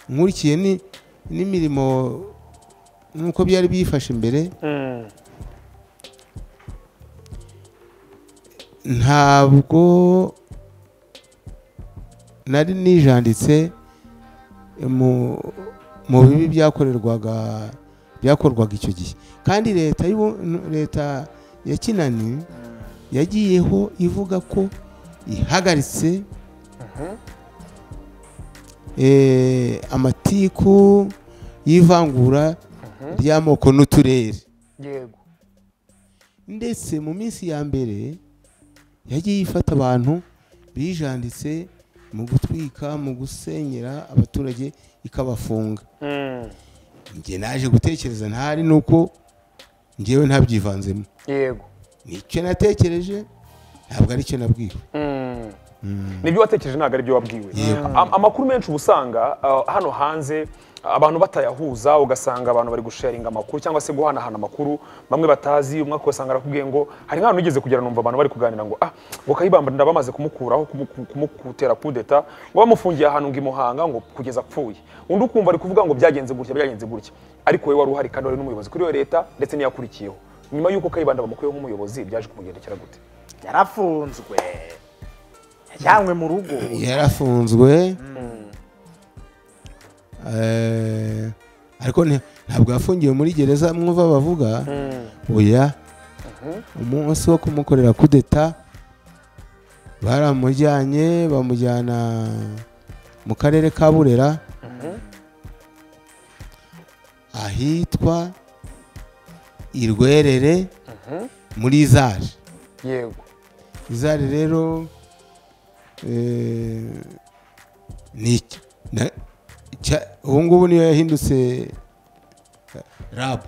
nkurikiye ni- n'imirimo nk'uko byari byifashe imbere ntabwo nari nijanditse mu mu bibi byakorerwaga byakorwaga icyo gihe kandi leta y'ubu- leta ya kinani yagiyeho ivuga ko ihagaritse eh, amatiku y'ivangura ry'amoko n'uturere yego ndetse mu minsi ya mbere yagiye ifata abantu bijanditse mu gutwika mu gusenyera abaturage ikabafunga njye naje gutekereza ntahari nuko njyewe ntabyivanzemo yego nicyo natekereje ntabwo aricyo nabwiwe nibyo watekereje ntabwo ari byo wabwiwe Yego. Am- amakuru menshi uba usanga uh, hano hanze abantu batayahuza ugasanga abantu bari gusharinga amakuru cyangwa se guhanahana amakuru bamwe batazi umwe ugasanga arakubwiye ngo hari nk'ahantu ugeze kugera numva abantu bari kuganira ngo ah ngo kayibamba nda bamaze kumukuraho kumu- kumu- kumutera kudeta ngo bamufungiye ahantu ngo i muhanga ngo kugeza apfuye undi ukumva ari kuvuga ngo byagenze gutya byagenze gutya ariko wowe wari uhari kandi wari n'umuyobozi kuri iyo leta ndetse n'iyakurikiyeho nyuma y'uko kayibanda bamukuyeho nk'umuyobozi byaje kumugendekera gute yarafunzwe yajyanywe mu rugo yarafunzwe Eh, ariko nti- ntabwo yafungiwe muri gereza mwumva bavuga oya umunsi wo kumukorera kudeta baramujyanye bamujyana mu karere ka burera ahitwa irwerere muri zari yego izari rero eh, ni iki- na- cya- ubu ngubu niyo yahindutse eh, rabu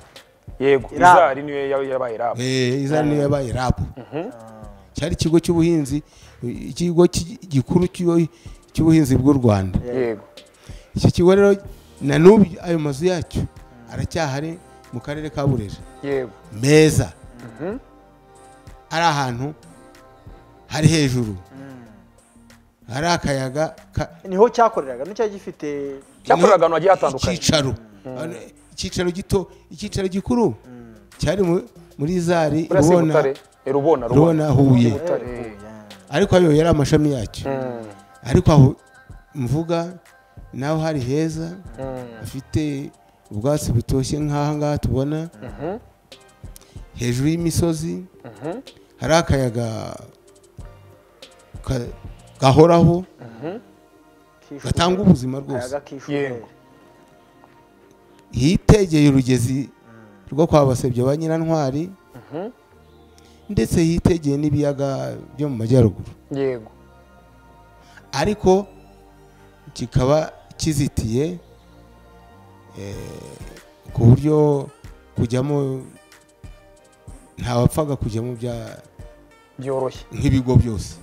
yego Iraba. izari niyo ya- yabaye raba Eh, izari niyo yabaye rabu cyari ikigo cy'ubuhinzi ikigo ki- gikuru cy'u- cy'ubuhinzi bw'u rwanda yego iki kigo rero na n'ubu ayo mazu yacyo aracyahari mu karere ka burera yego meza ari ahantu hari hejuru hari akayaga ka- niho cyakoreraga nicyo gifite cyakoreraga ahantu hagiye hatandukanye icyicaro icyicaro gito icyicaro gikuru cyari mu- muri zari uretse ubona butare rubona rubona huye Butare. ariko ayo yari amashami yacyo ariko aho mvuga naho hari heza hafite ubwatsi butoshye nk'aha ngaha tubona hejuru y'imisozi hari akayaga ka- gahoraho gatanga ubuzima rwose Yego. hitegeye urugezi rwo kwa basebya ba nyirantwari ndetse hitegeye n'ibiyaga byo mu majyaruguru yego ariko kikaba kizitiye eh, ku buryo kujyamo ntawapfaga kujyamo bya- byoroshye nk'ibigo byose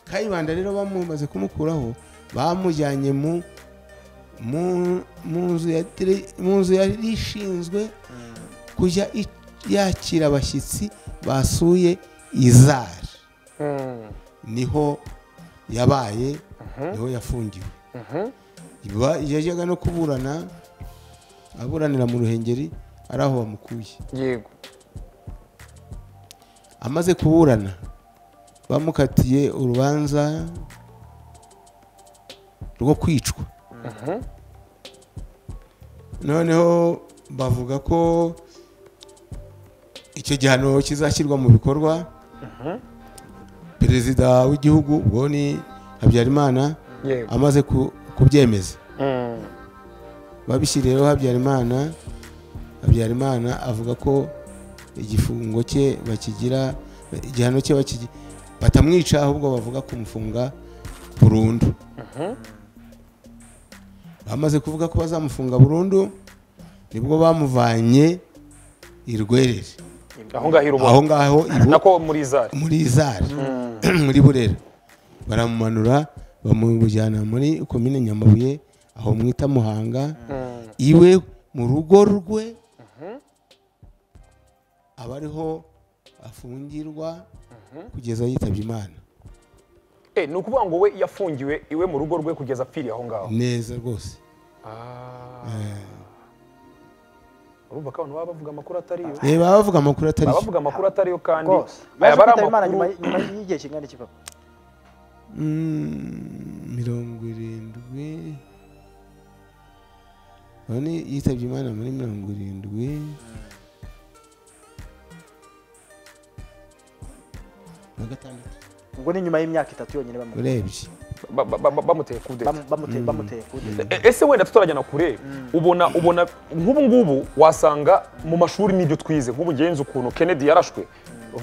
kayibanda rero bamumaze kumukuraho bamujyanye mu mu- mu nzu ya dire- mu nzu yari ishinzwe kujya i- yakira abashyitsi basuye izari niho yabaye niho yafungiwe Ba- yajyaga no kuburana aburanira mu ruhengeri ari aho bamukuye yego amaze kuburana bamukatiye urubanza rwo kwicwa noneho bavuga ko icyo gihano kizashyirwa mu bikorwa perezida w'igihugu ubwo ni habyarimana yego amaze ku- kubyemeza babishyiriyeho habyarimana habyarimana avuga ko igifungo cye bakigira igihano cye bakigira batamwica ahubwo bavuga kumufunga burundu bamaze kuvuga ko bazamufunga burundu nibwo bamuvanye i rwerere aho ngaho aho irubona ngaho i Bu- nako muri izari muri izari muri burera baramumanura bamujyana muri komine nyamabuye aho mwita muhanga iwe mu rugo rwe aba ariho afungirwa kugeza yitabye imana Eh, ni ukuvuga ngo we yafungiwe iwe mu rugo rwe kugeza apfiriye aho ngaho neza rwose urumva ko abantu baba bavuga amakuru atari yo reba bavuga amakuru atari baba yo bavuga amakuru atari yo kandi rwose aya yaje aba ari kwitaba imana amakuru nyuma nyuma y'igihe kingana iki papa Mm, mirongo irindwi urabona yitabye imana muri mirongo irindwi na gatandatu ubwo ni nyuma y'imyaka itatu yonyine bamu- urebye ba- ba- ba- bamuteye kudeta bamu- bamuteye bamuteye kudeta E- ese wenda tutarajyana kure ubona ubona nk'ubu ngubu wasanga mu mashuri n'ibyo twize nk'ubu ngenzi ukuntu kennedy yarashwe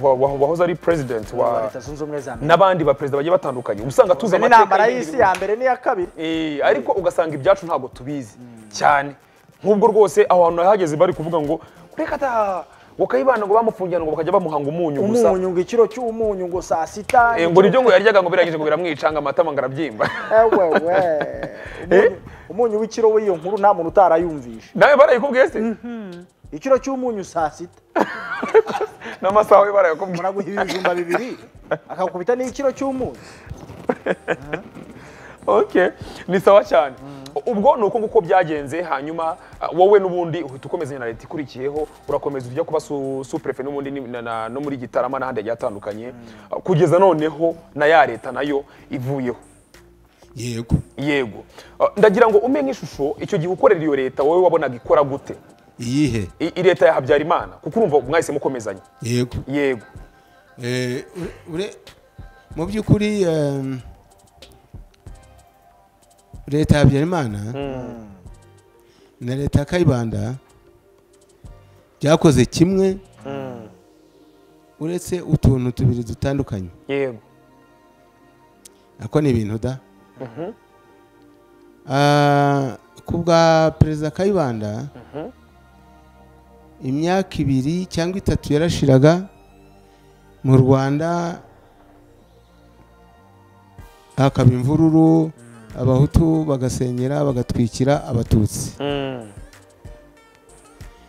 wa- wa- wahoze ari president wa wa leta zunze ubumwe za amerika n'abandi baperezida bagiye batandukanye uba usanga tuzi ni amateka intambara y'ibindi y'isi ya mbere n'iya kabiri Eh, ariko ugasanga ibyacu ntabwo tubizi cyane nk'ubwo rwose aho hantu hageze bari kuvuga ngo reka ta wakayibana ngo bamufungirana ngo bakajya bamuhanga umunyu gusa umunyu ngo ikiro cy'umunyu ngo saa sita Eh, ngo nibyo ngo yaryaga ngo birangije ngo biramwica ngo amatama ngo arabyimba ewewe Umunyu- umunyu w'ikiro w'iyo nkuru nta muntu utarayumvishe nawe barayikubwiye se ikiro cy'umunyu saa sita n'amasaha we barayakubwiye muraguha ibijumba bibiri akakubita n'ikiro cy'umunyu okay ni sawa cyane ubwo ni uko nguko byagenze hanyuma ah, wowe n'ubundi uhita ukomeza na leta ikurikiyeho urakomeza ujya kuba su- suprefe n'ubundi ni- na- na- no muri gitarama n'ahandi hagiye hatandukanye Ah, kugeza noneho na ya leta nayo ivuyeho yego yego Ah, ndagira ngo umpe nk'ishusho icyo gihe ukorera iyo leta wowe wabonaga ikora gute iyihe I- i leta ya habyarimana kuko urumva mwahise mukomezanya yego yego Eh, ure- ure- mu by'ukuri em, leta ya habyarimana na leta ya kayibanda byakoze kimwe uretse utuntu tubiri dutandukanye yego ako ni ibintu da Ah, ku bwa perezida kayibanda imyaka ibiri cyangwa itatu yarashiraga mu rwanda hakaba imvururu abahutu bagasenyera bagatwikira abatutsi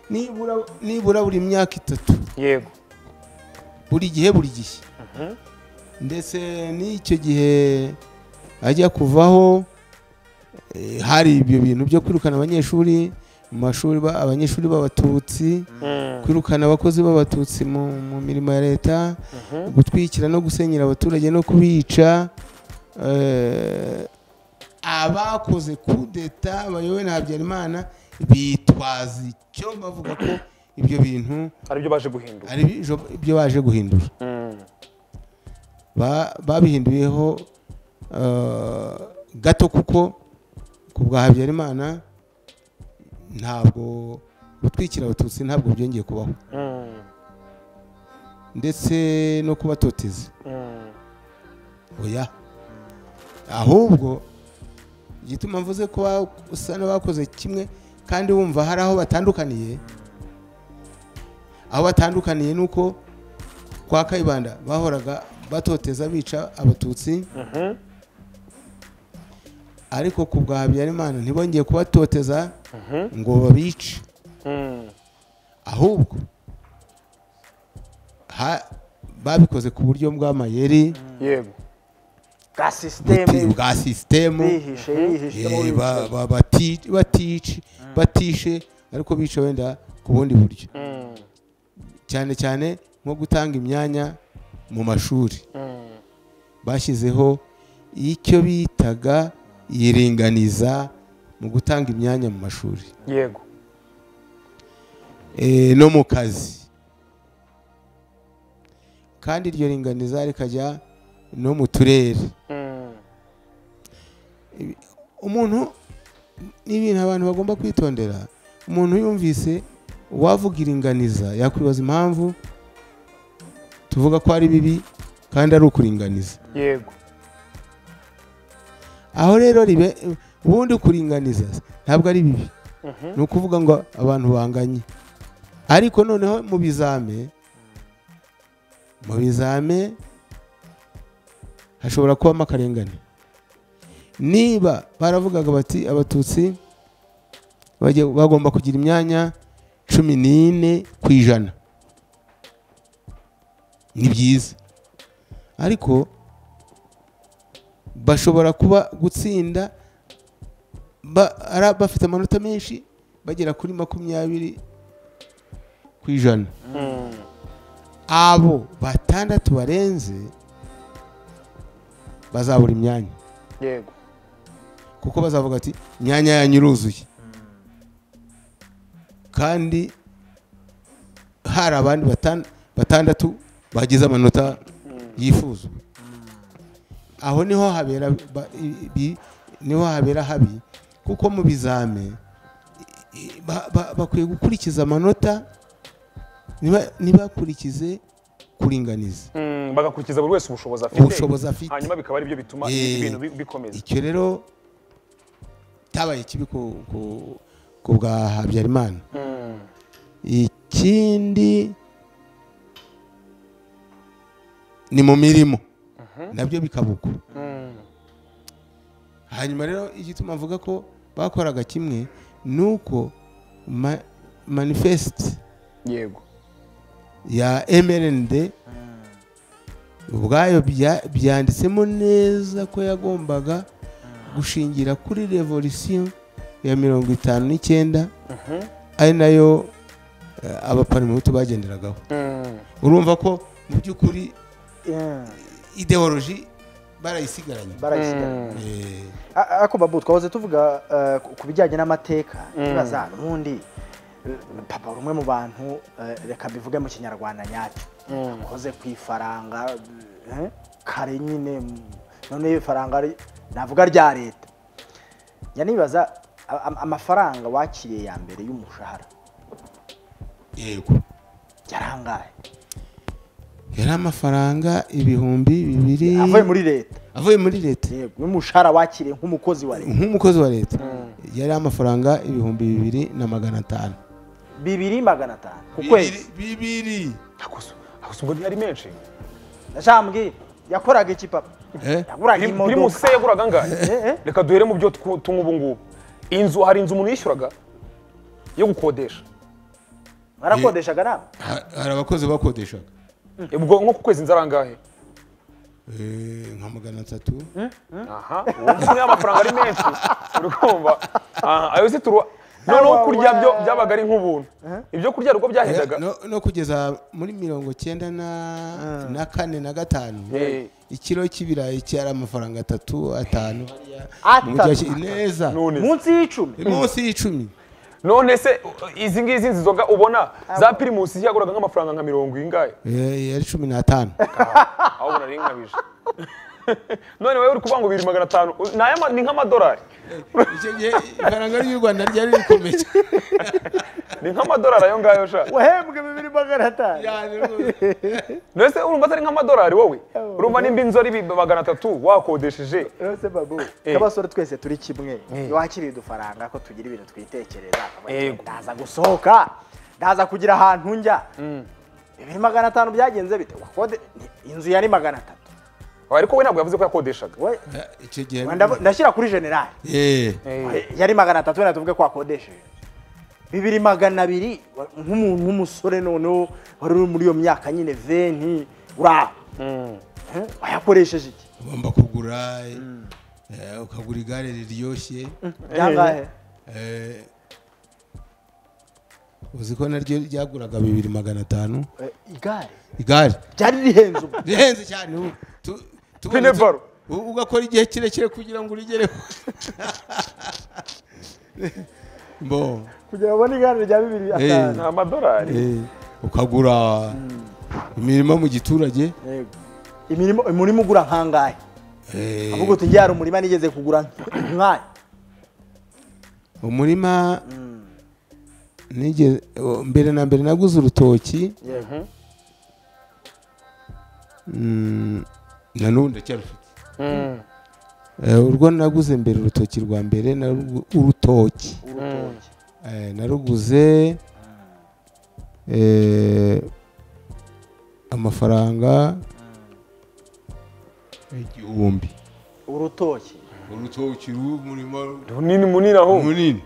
nibura nibura buri myaka itatu yego buri gihe buri gihe ndetse n'icyo gihe ajya kuvaho eh, hari ibyo bintu byo kwirukana abanyeshuri mu mashuri ba- abanyeshuri b'abatutsi kwirukana abakozi b'abatutsi mu mu mirimo ya leta gutwikira no gusenyera abaturage no kubica eh, abakoze kudeta bayobowe na habyarimana bitwaza icyo bavuga ko ibyo bintu hari ibyo baje guhindura hari ibyo- ibyo baje guhindura ba- babihinduyeho eh, gato kuko ku bwa habyarimana ntabwo gutwikira abatutsi ntabwo byongeye kubaho ndetse no kubatoteza oya ahubwo igituma mvuze ko ba- usa n'abakoze kimwe kandi wumva hari aho batandukaniye aho batandukaniye ni uko kwa kayibanda bahoraga batoteza bica abatutsi ariko ku bwa habyarimana ntibongeye kubatoteza ngo babice ahubwo ha- babikoze ku buryo bw'amayeri yego bwa buti- sisiteme bwa sisitemu bihishe yihishe Eh, ba- ba- bati- batici- batishe ariko bica wenda ku bundi buryo Mm, cyane cyane nko gutanga imyanya mu mashuri mm, bashyizeho icyo bitaga iringaniza mu gutanga imyanya mu mashuri yego eh, no mu kazi kandi iryo ringaniza rikajya no mu turere Mm, umuntu ni ibintu abantu bagomba kwitondera umuntu yumvise wavuga iringaniza yakwibaza impamvu tuvuga ko ari bibi kandi ari ukuringaniza yego aho rero ribe ubundi kuringaniza ntabwo ari bibi Mhm, ni ukuvuga ngo abantu banganye ariko noneho mu bizame mu bizame hashobora kubamo akarengane niba baravugaga bati abatutsi bajya- bagomba kugira imyanya cumi n'ine ku ijana ni byiza ariko bashobora kuba gutsinda ba- ara- bafite amanota menshi bagera kuri makumyabiri ku ijana mm, abo batandatu barenze bazabura imyanya yego kuko bazavuga ati imyanya yanyu iruzuye kandi hari abandi batan- batandatu bagize amanota yifuzwa aho niho habera ba- i- bi- niho habera habi kuko mu bizame i- ba- ba- bakwiye gukurikiza amanota ntiba- ntibakurikize kuringaniza Mm, bagakurikiza buri wese ubushobozi afite ubushobozi afite hanyuma bikaba ari byo bituma Eh, ibintu bi- bikomeza icyo rero cyabaye kibi ku- ku- ku bwa habyarimana Mm, ikindi ni mu mirimo nabyo bikaba uko mm, hanyuma rero igituma mvuga ko bakoraga kimwe ni uko ma- manifesite yego ya mrnd ubwayo bya- byanditsemo neza ko yagombaga gushingira kuri revolisiyo ya mirongo itanu n'icyenda Mhm, ari nayo eh, abaparimutu bagenderagaho mm, urumva ko mu by'ukuri Mm, ideoloji barayisigaranye barayisigaranye Eh, A- ariko babu twahoze tuvuga eh, ku- ku bijyanye n'amateka tubaza n'undi eh, papa uri umwe mu bantu eh, reka mbivuge mu kinyarwanda nyacyo Mm. akoze ku ifaranga eh, kare nyine mm, noneho ifaranga ari- navuga rya leta njya nibaza a- a- amafaranga wakiriye ya mbere y'umushahara yego yarangaye yari amafaranga ibihumbi bibiri avuye muri leta avuye muri leta yego y'umushahara wakiriye nk'umukozi wa leta nk'umukozi wa leta yari amafaranga ibihumbi bibiri na magana atanu bibiri magana atanu ku kwezi bibiri Hakusu- hakusu ubwo ntiyari menshi ndashambwiye yakoraga iki papa Eh? yaguraga Kuri- kuri imodoka muse yaguraga angahe Eh, eh. reka duhere mu byo twu- tunywa ubu ngubu inzu hari inzu umuntu yishyuraga yo gukodesha barakodeshaga nawe Ha- hari abakozi bakodeshaga ubwo nko ku kwezi inzu ari angahe Eh, nka magana atatu aha uwo mvuze amafaranga ari menshi uri kumva aha ayo si turu noneho Awa, kurya byo we. byabaga ari nk'ubuntu ibyo kurya ari uko byahendaga no, no kugeza muri mirongo cyenda na, na kane na gatanu Eh. ikiro cy'ibirayi cyari amafaranga atatu atanu Atatu. Mu mujyi wa Ki- neza none se- munsi y'icumi munsi y'icumi none se izi ngizi nzoga ubona za pirimusi yaguraga nk'amafaranga nka mirongo ingahe Eh, yari cumi n'atanu aho ubona ari nkabije none wowe uri kuvuga ngo bibiri magana atanu ni ay'ama- ni nk'amadolari icyo gihe ifaranga ry'u rwanda ryari rikomeye ni nk'amadolari ayo ngayo sha wahembwe bibiri magana atanu cyane rwose. mbese urumva atari nk'amadolari wowe urumva nimba inzora ibi magana atatu wakodesheje yose babu Eh. nk'abasore twese turi kimwe iyo wakiriye udufaranga ko tugira ibintu twitekereza ndaza gusohoka ndaza kugira ahantu njya bibiri magana atanu byagenze bite wakode ni- inzu yari magana atatu ariko we ntabwo yavuze ko yakodeshaga We- Eh, icyo gihe ndavu- ndashyira kuri generali Eh, Eh, yari magana atatu wenda tuvuge ko wakodesheje bibiri magana abiri wa- nk'umuntu w'umusore noneho wari uri muri iyo myaka nyine venti uraho Eh, wayakoresheje iki ugomba kugura eh, eh, ukagura igare riryoshye ryangahe eh, uzi ko naryo ryaguraga bibiri magana atanu Eh, igare igare ryari rihenze ubu rihenze cyane ubu tu- tubona tu- Pinebaro. u- ugakora igihe kirekire kugira ngo urigereho bo kugira ngo ubone igare rya bibiri atanu ni amadorari eh, ukagura imirima mu giturage Yego. imirimo umurimo ugura nkangahe eh, ahubwo uti njye hari umurima nigeze kugura nkayo umurima nige- o- mbere na mbere naguze urutoki yego mm, na n'ubu ndacyarufite Eh, urwo naguze mbere urutoki rwa mbere narugu- urutoki urutoki Eh, naruguze eh, amafaranga igihumbi urutoki urutoki rw'umurima runini munini aho munini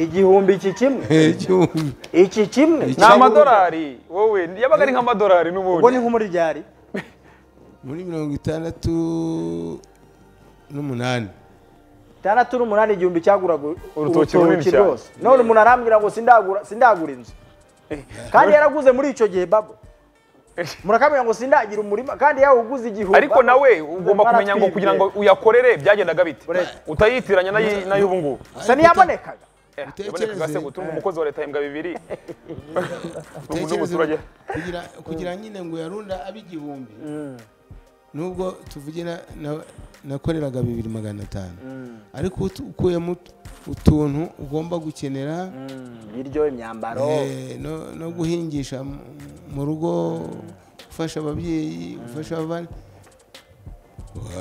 igihumbi iki kimwe Eh, igihumbi iki kimwe Iki- ni amadorari wowe yabaga ari nk'amadorari ubwo ni n'ubundi nko muri ryari muri mirongo itandatu n'umunani itandatu n'umunani igihumbi cyaguraga u- Urutoki runini cyane. rwose none umuntu arambwira ngo sindagura sindagura inzu kandi yaraguze muri icyo gihe babo murakambwira ngo sindagira umurima kandi yawuguze igihumbi ariko nawe ugomba kumenya ngo kugira ngo uyakorere byagendaga bite Uretse. utayitiranya n'ayi- n'ay'ubu ngubu gusa ntiyabonekaga Eh, Utekereze. yabonekaga se gutunga umukozi wa leta imbwa bibiri n'ubu Utekereze n'umuturage kugira kugira nyine ngo yarunda abe igihumbi nubwo tuvuge na- na- nakoreraga bibiri magana atanu ariko utu- ukuyemo ut- utuntu ugomba gukenera ibiryo imyambaro eh, no- no guhingisha mu- mu rugo gufasha ababyeyi gufasha abana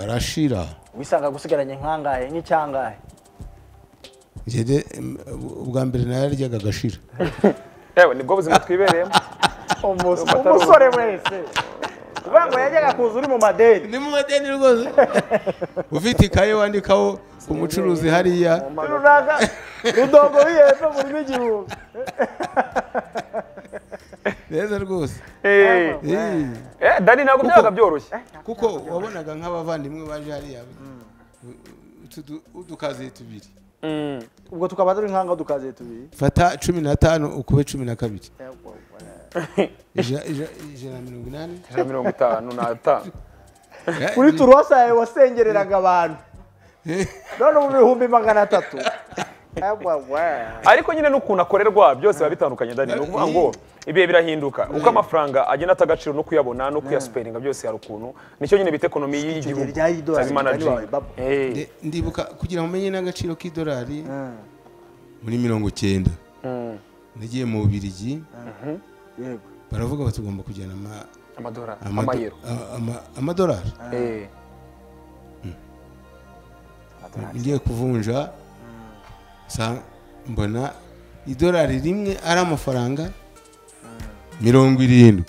arashira wisanga gusigaranye nkangahe nk'icyangahe Jyewe, em, ubwa mbere nararyaga agashira yewe nibwo buzima twibereyemo umusore wese uvuga ngo yajyaga kuza uri mu madeni ni mu madeni rwose ufite ikaye wandikaho ku mucuruzi hariya runaka rudongo wihepfo burimo igihumbi neza rwose Eh, Eh, eh, dani ntabwo byabaga byoroshye kuko wabonaga nk'abavandimwe baje hariya utu du- udukaziye tubiri Mm. ubwo tukaba turi nkanga dukaziye tubiri fata cumi na tanu ukube cumi na kabiri Ija- ija- ijana na mirongo inani ijana na mirongo itanu n'atanu kuri turuwasi yawe wasengereraga abantu Eh, none ubu bihumbi magana atatu ariko nyine n'ukuntu akorerwa byose biba bitandukanye dani ni ukuvuga ngo ibihe birahinduka uko amafaranga agenda ata agaciro no kuyabona no kuyasuperinga byose hari ukuntu nicyo nyine bita ekonomi y'igihugu rya y'idolari cyangwa mugani wawe, managing. babo. Eh, nde- ndibuka kugira ngo umenye n'agaciro k'idolari muri mirongo cyenda mm, nagiye mu bubirigi yego baravuga bati ugomba kujyana ama- amadolari amado- amayero a- ama- amadolari Eh, ngiye kuvunja sa- mbona idolari rimwe ari amafaranga mirongo irindwi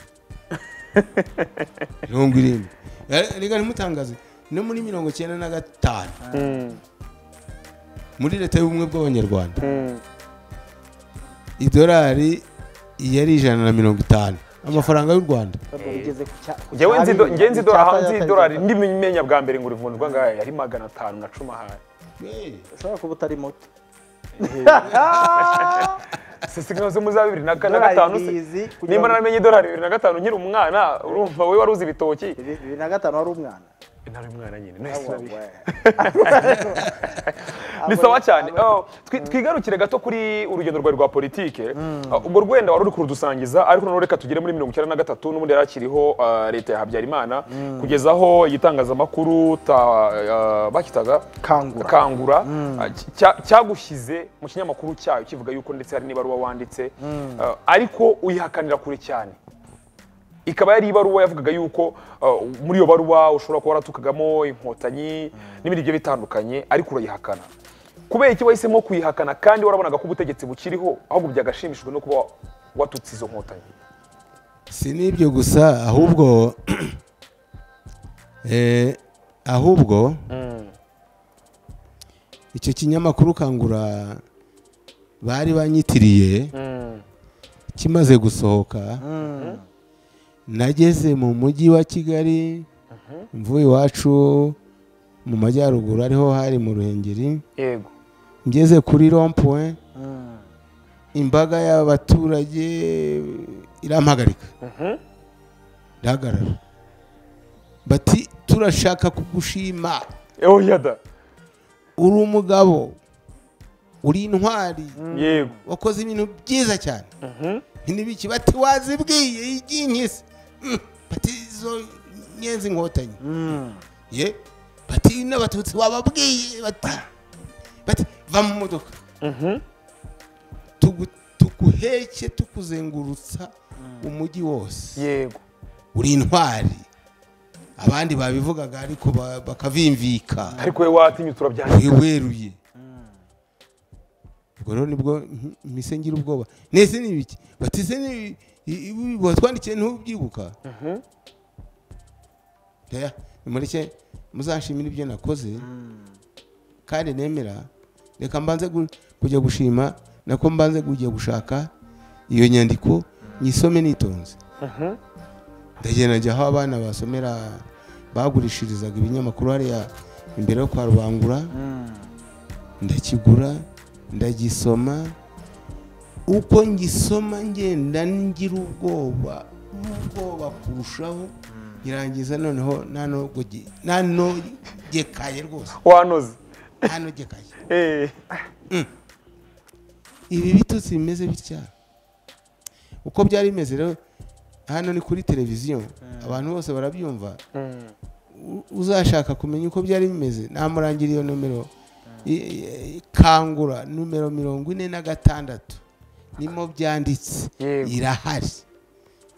mirongo irindwi Eh, reka ntimutangaze no muri mirongo cyenda na gatanu mm, muri leta y'ubumwe bw'abanyarwanda mm. idolari yari ijana na mirongo itanu amafaranga y'u rwanda ugeze ku cya- ku Njyewe nzi ido- cyabi, njyewe nzi icyapa idora- hanze yatangije idolari gukata. ndimenya bwa mbere ngo urivunjwa ngahe yari magana atanu na cumi ahari Eh, ushobora kuba utari muto sisi nka zo muza bibiri na kane Idolari gatanu se rizi kugira nimba ngo- naramenye idolari bibiri na gatanu nkiri umwana urumva we wari uzi ibitoki bibiri na gatanu wari umwana ntari umwana nyine nahise nabi- ni sawa cyane Oh, twi- twigarukire gato kuri urugendo rwawe rwa politike Ah, ubwo rwenda wari uri kurudusangiza ariko noneho reka tugere muri mirongo icyenda na gatatu n'ubundi yari akiriho ah, leta ya habyarimana kugeza aho igitangazamakuru ta- ah, bakitaga Kangura. kangura ah, cy- cya- cyagushyize mu kinyamakuru cyayo kivuga yuko ndetse hari n'ibaruwa wanditse ah, ariko uyihakanira kure cyane ikaba yari ibaruwa yavugaga yuko uh, muri iyo baruwa ushobora kuba waratukagamo inkotanyi n'ibindi bigiye bitandukanye ariko urayihakana kubera iki wahisemo kuyihakana kandi warabonaga ko ubutegetsi bukiriho ahubwo byagashimishijwe no kuba wa- watutse izo nkotanyi si n'ibyo gusa ahubwo eh, ahubwo icyo kinyamakuru kangura bari banyitiriye kimaze gusohoka nageze mu mujyi wa kigali mvuye iwacu mu majyaruguru ariho hari mu ruhengeri yego ngeze kuri rompuwe imbaga y'abaturage irampagarika ndahagarara bati turashaka kugushima oya da uri umugabo uri intwari yego wakoze ibintu byiza cyane ntibiki bati wazibwiye iby'inkisi Mm, bati izo nyenzi inkotanyi ye bati n'abatutsi wababwiye bati bati va mu modoka Tugu- tuguheke tukuzengurutsa umujyi wose yego uri intwari abandi babivugaga ariko ba- bakavimvika ariko we watinye turabyangiza wiweruye ubwo rero nibwo nti- mpise ngira ubwoba nese ni ibiki bati se ni i- i- watwandikiye ntubyibuka Oya, nimureke muzanshimire ibyo nakoze kandi nemera reka mbanze gu- kujya gushima nako mbanze kujya gushaka iyo nyandiko nyisome nitonze ndagenda njya aho abana basomera bagurishirizaga ibinyamakuru hariya imbere yo kwa rubangura ndakigura ndagisoma uko ngisoma ngenda ngira ubwoba ubwoba kurushaho ngirangiza noneho nanogege nanogekaye rwose wanoze nanogekaye Eh, ibi bitutsi bimeze bitya uko byari bimeze rero hano ni kuri televiziyo abantu bose barabyumva mm, U- uzashaka kumenya uko byari bimeze namurangira iyo nomero I- i- kangura nomero mirongo ine na gatandatu nimo byanditse Yego. irahari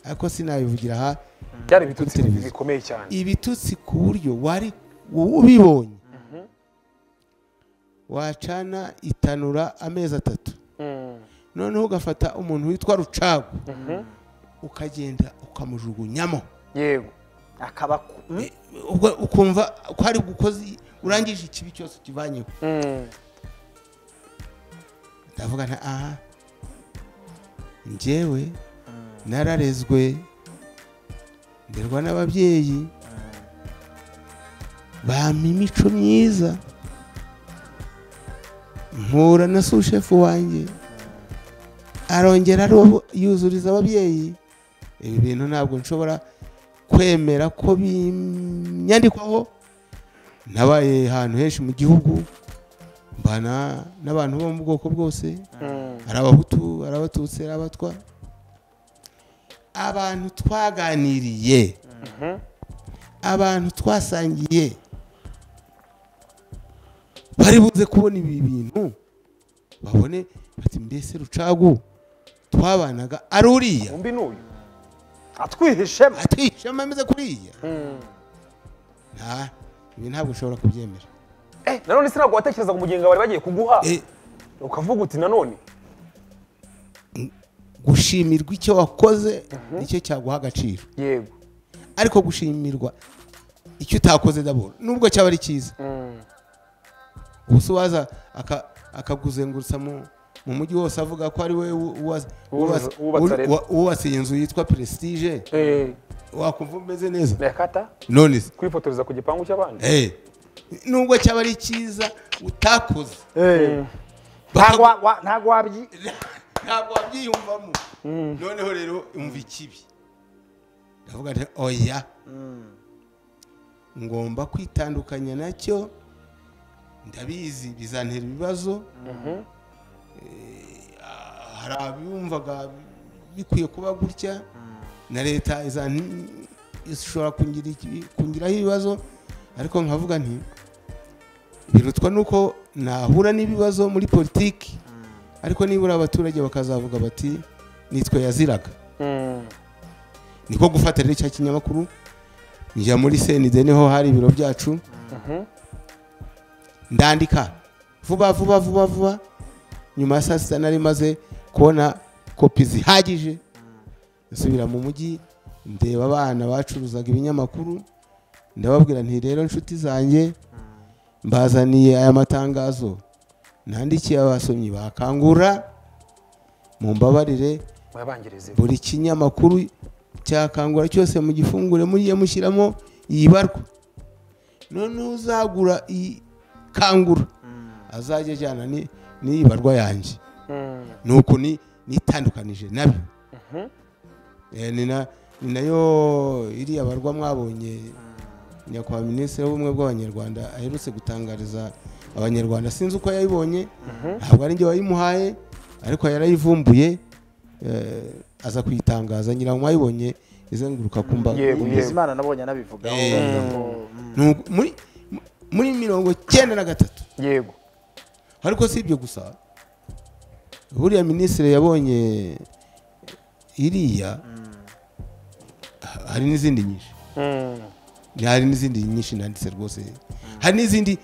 ariko sinabivugira aha byari ibitutsi televiziyo. bikomeye cyane ibitutsi ku buryo wari ubibonye wacana itanura amezi atatu Mm, noneho ugafata umuntu witwa rucagu mhm, ukagenda ukamujugunyamo yego akaba ku- mm? Eh, ubwo ukumva ko ari gukoze urangije ikibi cyose ukivanyeho Mm, ndavuga nta aha njyewe nararezwe nderwa n'ababyeyi bampa imico myiza mpura na sushefu wanjye arongera aro- yuzuriza ababyeyi ibi bintu ntabwo nshobora kwemera ko binyandikwaho nabaye ahantu henshi mu gihugu mbana n'abantu bo mu bwoko bwose mm, hari abahutu hari abatutsi hari abatwa abantu twaganiriye abantu twasangiye bari buze kubona ibi bintu babone bati mbese rucagu twabanaga ari uriya umbi n'uyu atwihishemo atishema ameze kuriya Mm. nta ibi ntabwo ushobora kubyemera Eh, nanone sinabwo watekerezaga umugenga bari bagiye kuguha Eh, ukavuga uti nanone gushimirwa icyo wakoze nicyo cyaguha agaciro yego ariko gushimirwa icyo utakoze daboro nubwo cyaba ari cyiza Mm, ubu se waza aka- akakuzengurutsa mu mu mujyi wose avuga ko ari we wu- wuwas- Wubatse- wuwas- wubatse wu- leta. wa- wubatse iyi nzu yitwa prestige eh, wakumva umeze neza nakata none se kwifotoreza ku gipangu cy'abandi eh, nubwo cyaba ari cyiza utakoze Eh. bakagu- ntabwo wa- wa- ntabwo wabyi ntabwo wabyiyumvamo noneho rero umva ikibi ndavuga nti oya ngomba kwitandukanya nacyo ndabizi bizantera ibibazo Eh, ah, hari abiyumvaga bikwiye kuba gutya na leta izan- ishobora kungira iki- kungiraho ibibazo ariko nkavuga nti birutwa nuko nahura n'ibibazo muri politiki ariko nibura abaturage bakazavuga bati nitwe yaziraga Mm, niko gufata rero cya kinyamakuru njya muri senide niho hari ibiro byacu mhm, ndandika vuba vuba vuba vuba nyuma ya saa sita nari maze kubona kopi zihagije nsubira mu mujyi ndeba abana bacuruzaga ibinyamakuru ndababwira nti rero inshuti zanjye mbazaniye aya matangazo nandikiye abasomyi bakangura mumbabarire muyabangirize buri kinyamakuru cyakangura cyose mu gifungure mujye mushyiramo iyi barwa noneho uzagura iyi kangura azajya ajyana ni- n'iyi barwa yanjye Mm, nuko ni nitandukanije nabyo Eh, ni na- ni nayo iriya barwa mwabonye nyakubahwa minisitiri w'ubumwe bw'abanyarwanda aherutse gutangariza abanyarwanda sinzi uko yayibonye ntabwo ari njye wayimuhaye ariko yarayivumbuye eh, aza kuyitangaza nyiramu wayibonye izenguruka ku mbaga Yego, imeze. yego. bizimana nabonye anabivugaho Eh. bavuga ko- Nuko muri- muri mirongo cyenda na gatatu yego ariko si ibyo gusa buriya minisitiri yabonye iriya ha- hari n'izindi nyinshi hari n'izindi nyinshi nanditse rwose hari n'izindi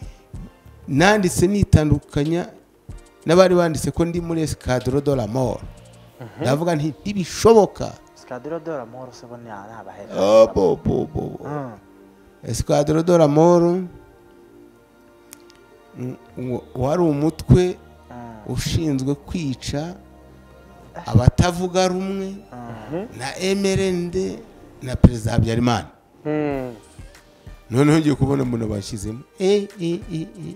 nanditse nitandukanya n'abari banditse ko ndi muri esikadoro do la mort ndavuga nti ntibishoboka sikadiro dore amahoro se bo ni abahera Oh, bo, bo, bo, bo. esikadoro do la mort mm, uwo- wari umutwe ushinzwe kwica abatavuga rumwe na mrnd na perezida habyarimana noneho ngiye kubona mbona bashyizemo E, e, e, e, e.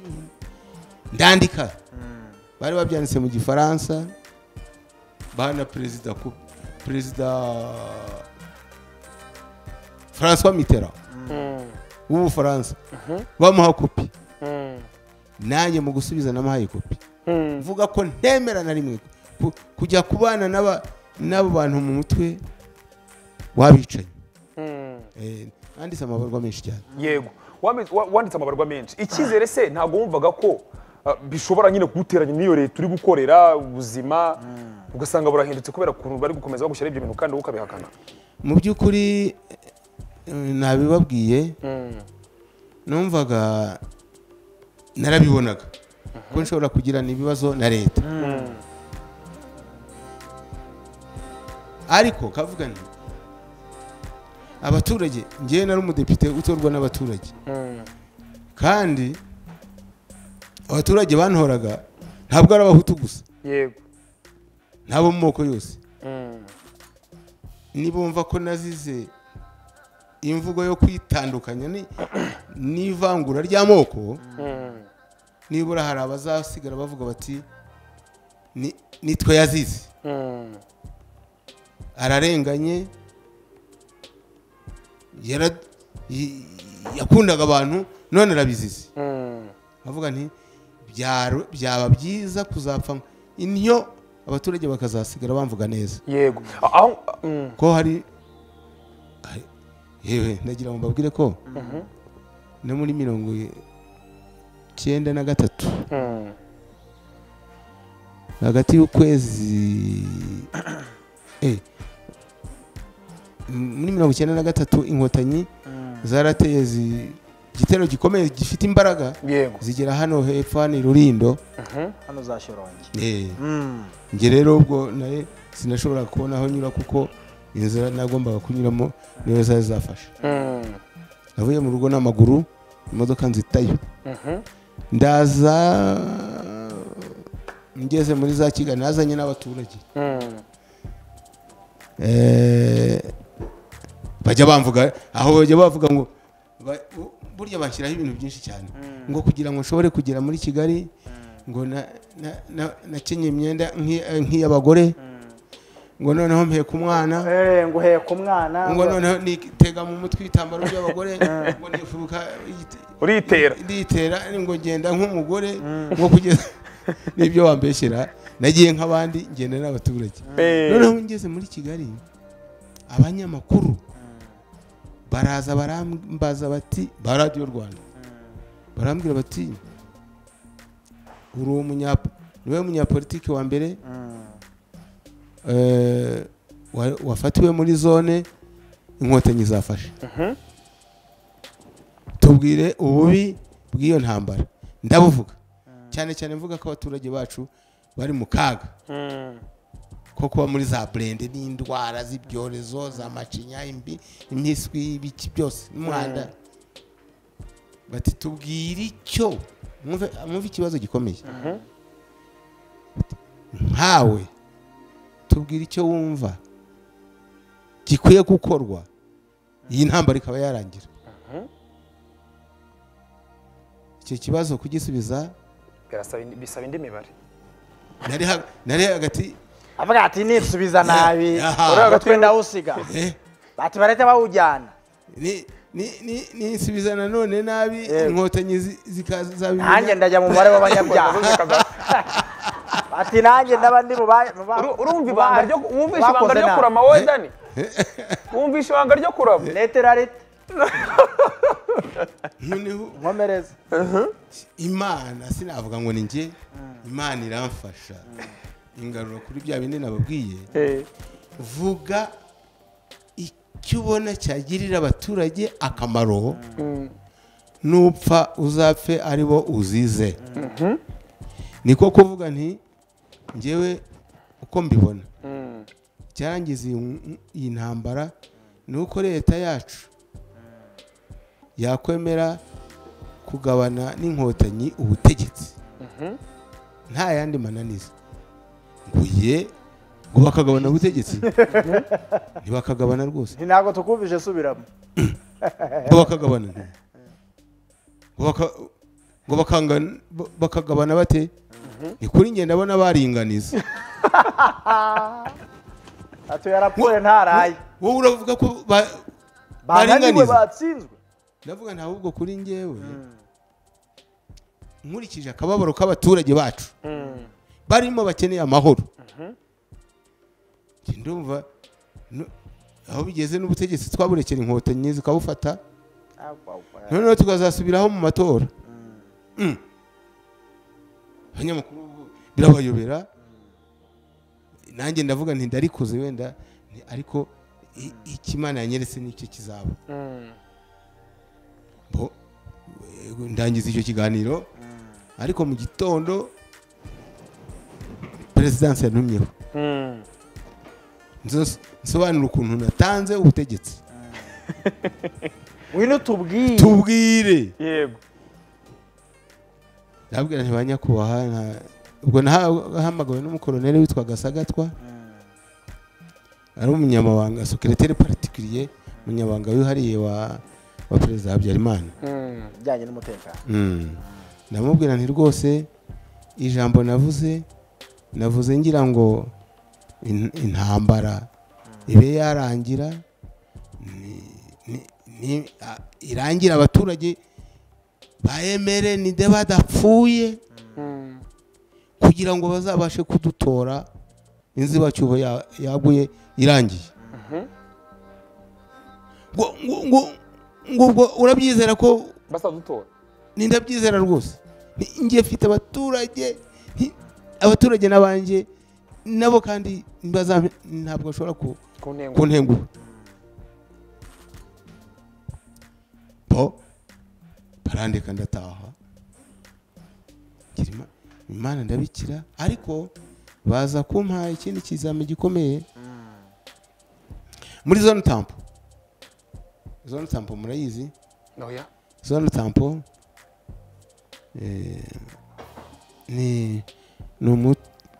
ndandika bari babyanditse mu gifaransa bana perezida ku perezida françois mitterrand w'ubufaransa bamuha kopi nanjye mu gusubiza namuhaye kopi mvuga ko ntemera na rimwe ku- kujya kubana n'aba- n'abo bantu mu mutwe w'abicanyi Eh, nanditse amabarwa menshi cyane yego Wami- wa- wanditse amabarwa menshi icyizere se ntabwo wumvaga ko ah, bishobora nyine kuguteranya n'iyo leta uri gukorera ubuzima ugasanga burahindutse kubera ukuntu bari gukomeza bagushyiraho ibyo bintu kandi wowe ukabihakana mu by'ukuri eh, nabibabwiye numvaga narabibonaga ko nshobora kugirana ibibazo na leta ariko kavuga nti abaturage ngewe nari umudepite utorwa n'abaturage kandi abaturage bantoraga ntabwo ari abahutu gusa yego n'abo mu moko yose nibumva ko nazize imvugo yo kwitandukanya ni- n'ivangura ry'amoko nibura hari abazasigara bavuga bati "Ni- nitwe yazize ararenganye yara- y- yakundaga abantu none arabizize bavuga nti "Byaro- byaba byiza kuzapfa intyo abaturage bakazasigara bamvuga neza yego A- aho mm. ko hari hari- yewe ndagira ngo mbabwire ko no muri mirongo icyenda na gatatu hagati y'ukwezi eh, m- muri mirongo icyenda na gatatu inkotanyi zarateye zi- igitero gikomeye gifite imbaraga yego zigera hano hepfo hano i rurindo hano za shyorongi Eh, njye rero ubwo naye sinashobora kubona aho nyura kuko inzira nagombaga kunyuramo niyo zari zafashe navuye mu rugo n'amaguru imodoka nzitayo ndaza ngeze muri za kigali nazanye n'abaturage Eh, bajya bamvuga aho bajya bavuga ngo ba- bu- burya bashyiraho ibintu byinshi cyane ngo kugira ngo nshobore kugera muri kigali ngo na- na- na- nakenye imyenda nk'i- nk'iy'abagore ngo noneho mpeka umwana Eh, ngo uheka umwana ngo noneho nitega mu mutwe ibitambaro by'abagore ngo nifuruka igite- uritera nditera ngo ngenda nk'umugore ngo kugeza n'ibyo wambeshyera nagiye nk'abandi ngenda n'abaturage Eh. noneho ngeze muri kigali abanyamakuru baraza barambaza bati ba radiyo rwanda barambwira bati uri umunyapo niwe munyapolitiki wa mbere eh, wa- wafatiwe muri zone inkotanyi zafashe tubwire ububi bw'iyo ntambara ndabuvuga cyane cyane mvuga ko abaturage bacu bari mu kaga ko kuba muri za burende n'indwara z'ibyorezo za macinya imbi impiswi ibiki byose n'umwanda bati tubwire icyo mwumve- mwumve ikibazo gikomeye nkawe tubwire icyo wumva gikwiye gukorwa iyi ntambara ikaba yarangira icyo kibazo kugisubiza Birasaba indi- bisaba indi mibare nari ha- nari hagati avuga ati nisubiza nabi Aha. uriya gatwe ndawusiga Eh, bati barete bawujyana ni- ni- ni- ninsubiza nanone nabi inkotanyi zi- zikazabimenya. nanjye ndajya mu mubare w'abanyabyaha ati nanjye ndaba ndi mu ba- mu ba- Uru- urumva mu ibanga ba- ryo wumvishe bakoze ibanga ryo nabi. kurama wowe dani wumvishe ibanga ryo kurama netera rete noneho nkomereza imana sinavuga ngo ni njye imana iramfasha ingarura kuri bya bindi nababwiye Eh, vuga icyo ubona cyagirira abaturage akamaro nupfa uzapfe ari bo uzize niko kuvuga nti ngewe uko mbibona mm, icyarangiza iyi- iyi ntambara ni uko leta yacu yakwemera kugabana n'inkotanyi ubutegetsi nta yandi mananiza ngo ye ngo bakagabana ubutegetsi ntibakagabana rwose nti ntabwo tukumvije subiramo ngo bakagabana nti- ngo baka- ngo bakanga- ba- bakagabana bate ni kuri njye ndabona baringaniza ati yarapfuye ntaraye wowe uravuga ko ba- bananiwe baringaniza batsinzwe ndavuga nta ahubwo kuri ngewe nkurikije akababaro k'abaturage bacu mm. barimo bakeneye amahoro Njye ndumva no- aho bigeze n'ubutegetsi twaburekera inkotanyi zikabufata noneho tukazasubiraho mu matora Mm. abanyamakuru bo birabayobera nanjye ndavuga nti ndarikoze wenda nti ariko i- icyo imana yanyeretse n'icyo kizaba bo eh, ndangiza icyo kiganiro ariko mu gitondo perezidansi yantumyeho Nzo- nsobanura ukuntu natanze ubutegetsi ngwino tubwire tubwire yego ndabwira nti ba nyakubahwa nta- ubwo nahamagawe n'umukoroneri witwa gasagatwa ari umunyamabanga sekereteri particulier umunyamabanga wihariye wa wa perezida habyarimana Mm, ibijyanye n'umutekano Mm. ndamubwira nti rwose ijambo navuze navuze ngira ngo in- intambara ibe yarangira ni- ni- ni- a- irangire abaturage bayemere nide badapfuye mm, kugira ngo bazabashe kudutora inzibacyuho ya- yaguye irangiye ngo ngo- ngo- ngo ubwo urabyizera ko basadutora ni ndabyizera rwose Ni- njye mfite abaturage nti- abaturage n'abanjye nabo kandi ntibazampe- ntabwo bashobora ku- ku ntengo kuntengura po barandika ndataha ngira Ima- imana ndabikira ariko baza kumpaha ikindi kizami gikomeye muri zone tampo zone tampo murayizi oya zone tampo eh, ni ni umu-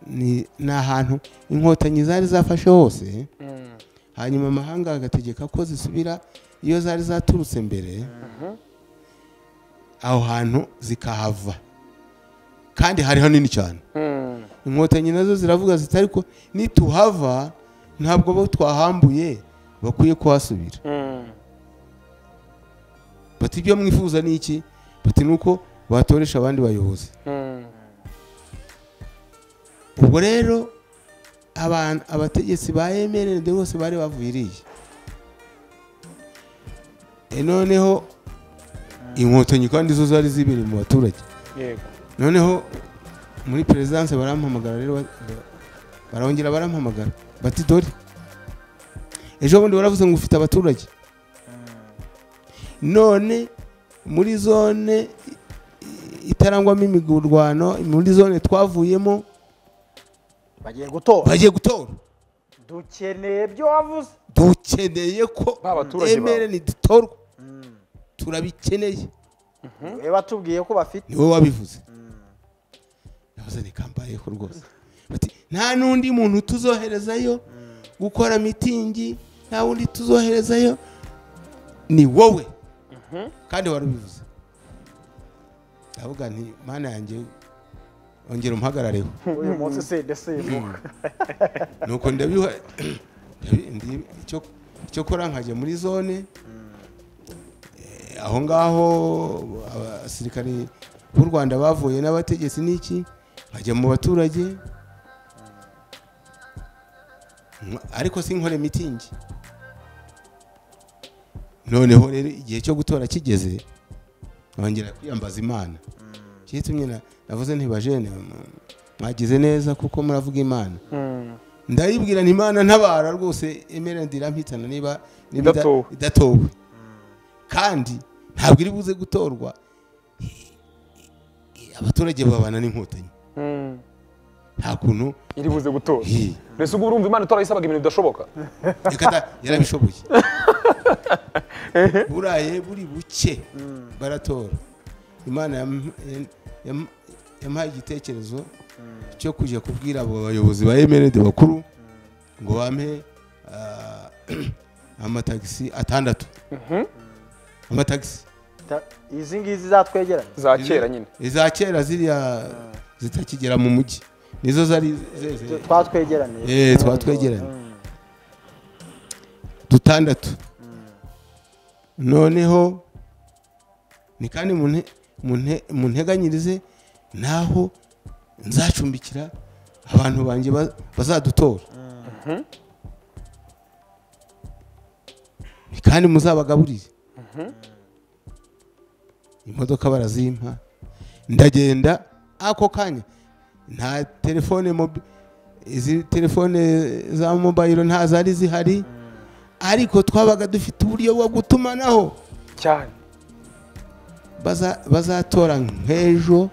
ni ni ahantu inkotanyi zari zafashe hose Mm, hanyuma amahanga agategeka ko zisubira iyo zari zaturutse mbere aho hantu zikahava kandi hari hanini cyane mm, inkotanyi nazo ziravuga ziti ariko nituhava ntabwo abo twahambuye bakwiye kuhasubira mm, bati ibyo mwifuza ni iki bati ni uko batoresha abandi bayobozi mm, ubwo rero abantu abategetsi ba mrnd bose bari bavuye iriya E, noneho inkotanyi kandi zo zari zibereye mu baturage yego noneho muri perezidanse barampamagara rero ba- ba- barongera barampamagara bati dore ejo bundi waravuze ngo ufite abaturage none muri zone i- itarangwamo imigurwano muri zone twavuyemo bagiye gutora bagiye gutora dukeneye ibyo wavuze dukeneye ko Ba baturage emere bawe. ntidutorwa turabikeneye niwe watubwiye ko bafite niwe wabivuze navuze nikambayeho rwose bati nta n'undi muntu tuzoherezayo gukora mitingi nta wundi tuzoherezayo ni wowe kandi wari ubivuze ndavuga nti mana yanjye ongera umuhagarareho uyu munsi sende semuka nuko ndabiha ndi- icyo- icyo kora nkajya muri zone Eh, aho ngaho abasirikari b'u rwanda bavuye n'abategetsi n'iki nkajya mu baturage Nka- ariko sinkore mitingi noneho rero igihe cyo gutora kigeze nkongera kwiyambaza imana cyitumye na- navuze ntibajene mwagize neza kuko muravuga imana ndayibwira nti imana ntabara rwose emera ndirampitana niba niba ida- Idatowe. idatowe kandi ntabwo iri buze gutorwa abaturage babana n'inkotanyi nta kuntu iri buze gutora hi, mbese ubwo urumva imana itora yisabaga ibintu bidashoboka reka da, yarabishoboye buraye buri buke baratora imana yam- yam- yam- yampaye igitekerezo cyo kujya kubwira abo bayobozi ba emerede bakuru ngo bampe ah, amatagisi atandatu amatagisi Ta- izi ngizi zatwegeranye za kera nyine iza kera ziriya zitakigera mu mujyi nizo zari zeze twatwegeraniye Eh, tuba twegeranye dutandatu noneho ni kandi mu nte- mu nte- mu nteganyirize naho nzacumbikira abantu banjye ba- bazadutora ni kandi muzabagaburire imodoka barazimpa ndagenda ako kanya nta telefone mobi izi telefone za mobayiro nta zari zihari ariko twabaga dufite uburyo bwo gutumanaho cyane baza- bazatora nk'ejo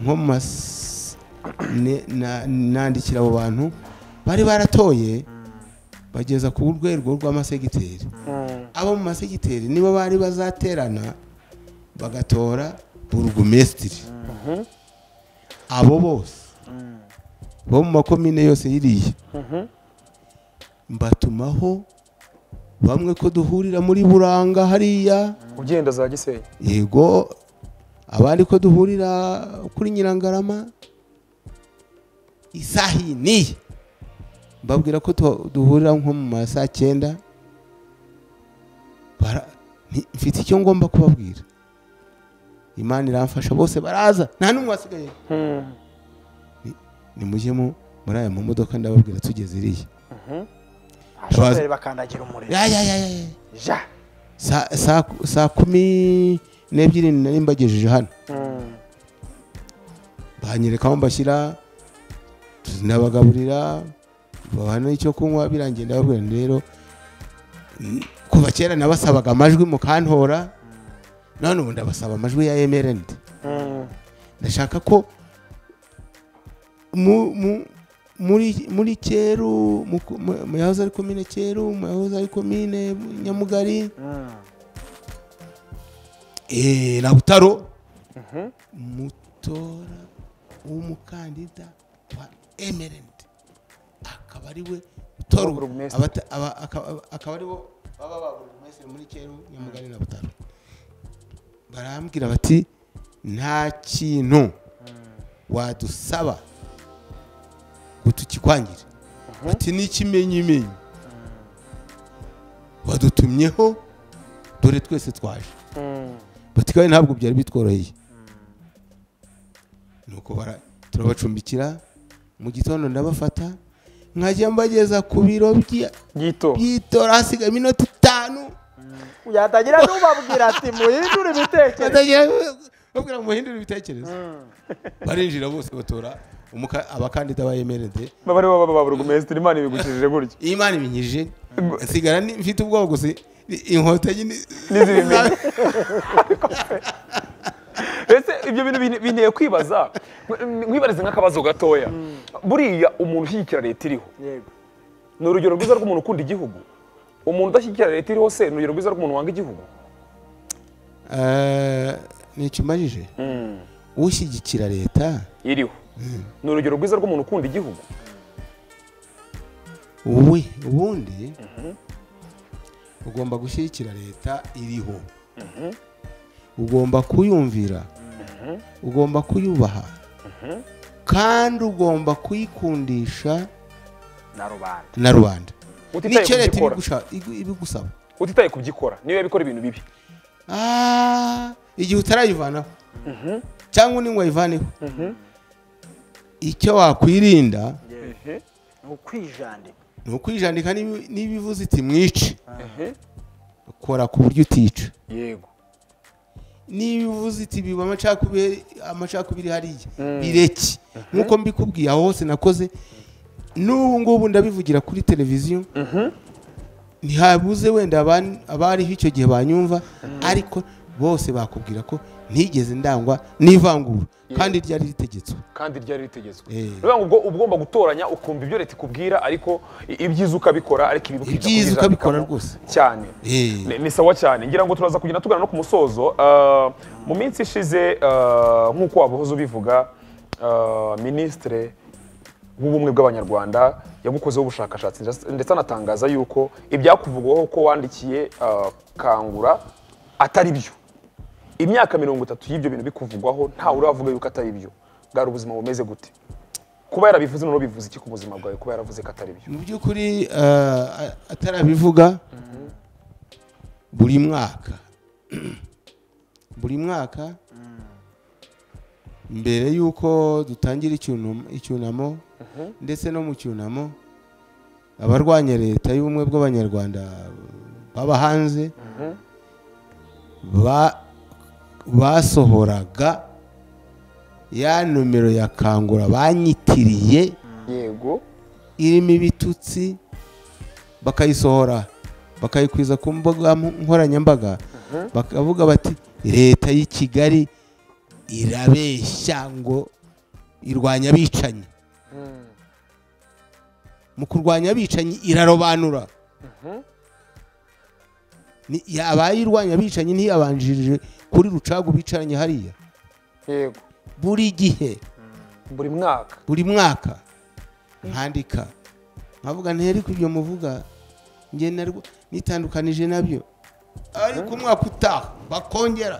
nko mu mas- ne- na- nandikira abo bantu bari baratoye bageza ku rwego rw'amasegiteri abo mu masegiteri nibo bari bazaterana bagatora burugumesitiri abo bose bo mu makomine yose yiriya mbatumaho bamwe ko duhurira muri buranga hariya ugenda za gisenyi yego abandi ko duhurira kuri nyirangarama isaha iyi n'iyi mbabwira ko tu- duhurira nko mu ma saa cyenda Bara- nti- mfite icyo ngomba kubabwira imana iramfasha bose baraza nta n'umwe wasigaye nimujyemo muri aya mamodoka ndababwira tugeze iriya abashoferi bakandagira umuriro ya ya ya ya ya. ja Saa- saa saa kumi n'ebyiri nari mbagejeje hano banyereka aho mbashyira nabagaburira babaha n'icyo kunywa birangiye ndababwira nti rero n- kuva kera nabasabaga amajwi mukantora none ubu ndabasaba amajwi ya emerendi ndashaka ko mu- mu- muri muri cyeru mu ku- mu- mu yahoze ari komine cyeru mu yahoze ari komine nyamugari eh, na butaro mutora w'umukandida wa emerenti akaba ari we utora Wa ubu- burugumesitiri. abata- aba- akaba- akaba ari bo baba ba burugumesitiri muri cyeru nyamugari na butaro barambwira bati nta kintu wadusaba ngo tukikwangire bati n'ikimenyimenyi wadutumyeho dore twese twaje bati kandi ntabwo byari bitworoheye nuko bara- turabacumbikira mu gitondo ndabafata nkajya mbageza ku biro bya- yito by'itora hasigaye iminota itanu yatagira n'ubabwira ati muhindure ibitekerezo batagira babwira ngo muhindure ibitekerezo barinjira bose batora umuka- abakandida ba emerede baba ari bo baba ba burugumesitiri imana ibigukijije gutya iyi imana ibinyijije nsigara ni- mfite ubwoba gusa i- inkotanyi ni- Nizibimenya. ese ibyo bintu bin- binteye kwibaza Nk- nkwibarize nk'akabazo gatoya buriya umuntu ushyigikira leta iriho yego ni urugero rwiza rw'umuntu ukunda igihugu umuntu udashyigikira leta iriho se ni urugero rwiza rw'umuntu wanga igihugu Eh, nicyo umajije ushyigikira leta iriho ni urugero rwiza rw'umuntu ukunda igihugu wowe ubundi ugomba gushyigikira leta iriho ugomba kuyumvira ugomba kuyubaha kandi ugomba kuyikundisha na rubanda na rubanda utitaye nicyo ku leta byikora ibigusha- igu- ibigusaba utitaye ku byikora niyo yabikora ibintu bibi Ah, igihe utarayivanaho cyangwa undi ngo wayivaneho icyo wakwirinda ni ukwijandika ni ukwijandika n'ibi- n'ibivuze iti mwice Mhm. kora ku buryo utica yego n'ibivuze iti biba amacakubiri amacakubiri hariya bireke nk'uko mbikubwiye aho hose nakoze n'ubu ngubu ndabivugira kuri televiziyo ntihabuze wenda aban- abariho icyo gihe banyumva ariko bose bakubwira ko ntigeze ndangwa n'ivangura kandi ryari ritegetswe kandi ryari ritegetswe Eh. ni ukuvuga ngo ubwo uba ugomba gutoranya ukumva ibyo leta ikubwira ariko i- ibyiza ukabikora ariko ibibi ukirinda Ibyiza ukabikora kubyizambikamo rwose. cyane Eh. Ni- ni sawa cyane ngira ngo turaza kugenda tugana no ku musozo Ah, mu minsi ishize ah, nk'uko wabuhoze ubivuga ah, minisitire w'ubumwe bw'abanyarwanda yagukozeho ubushakashatsi ndetse- ndetse anatangaza yuko ibyakuvugwaho ko wandikiye ah, kangura atari byo imyaka mirongo itatu y'ibyo bintu bikuvugwaho ntawe uravuga yuko atari byo bwari ubuzima bumeze gute kuba yarabivuze noneho bivuze iki ku buzima bwawe kuba yaravuze ko atari byo mu by'ukuri ah, atarabivuga buri mwaka buri mwaka mbere y'uko dutangira icyunamo- icyunamo ndetse no mu cyunamo abarwanya leta y'ubumwe bw'abanyarwanda baba hanze ba- basohoraga ya numero ya kangura banyitiriye yego irimo ibitutsi bakayisohora bakayikwiza ku mbuga nkoranyambaga bakavuga bati leta y'i kigali irabeshya ngo irwanya abicanyi mu kurwanya abicanyi irarobanura Ni- abayirwanya abicanyi ntiyabanjirije kuri rucagu bicaranye hariya yego buri gihe buri mwaka buri mwaka nkandika nkavuga ntereko ibyo muvuga njye narwo nitandukanije nabyo ariko umwaka utaha bakongera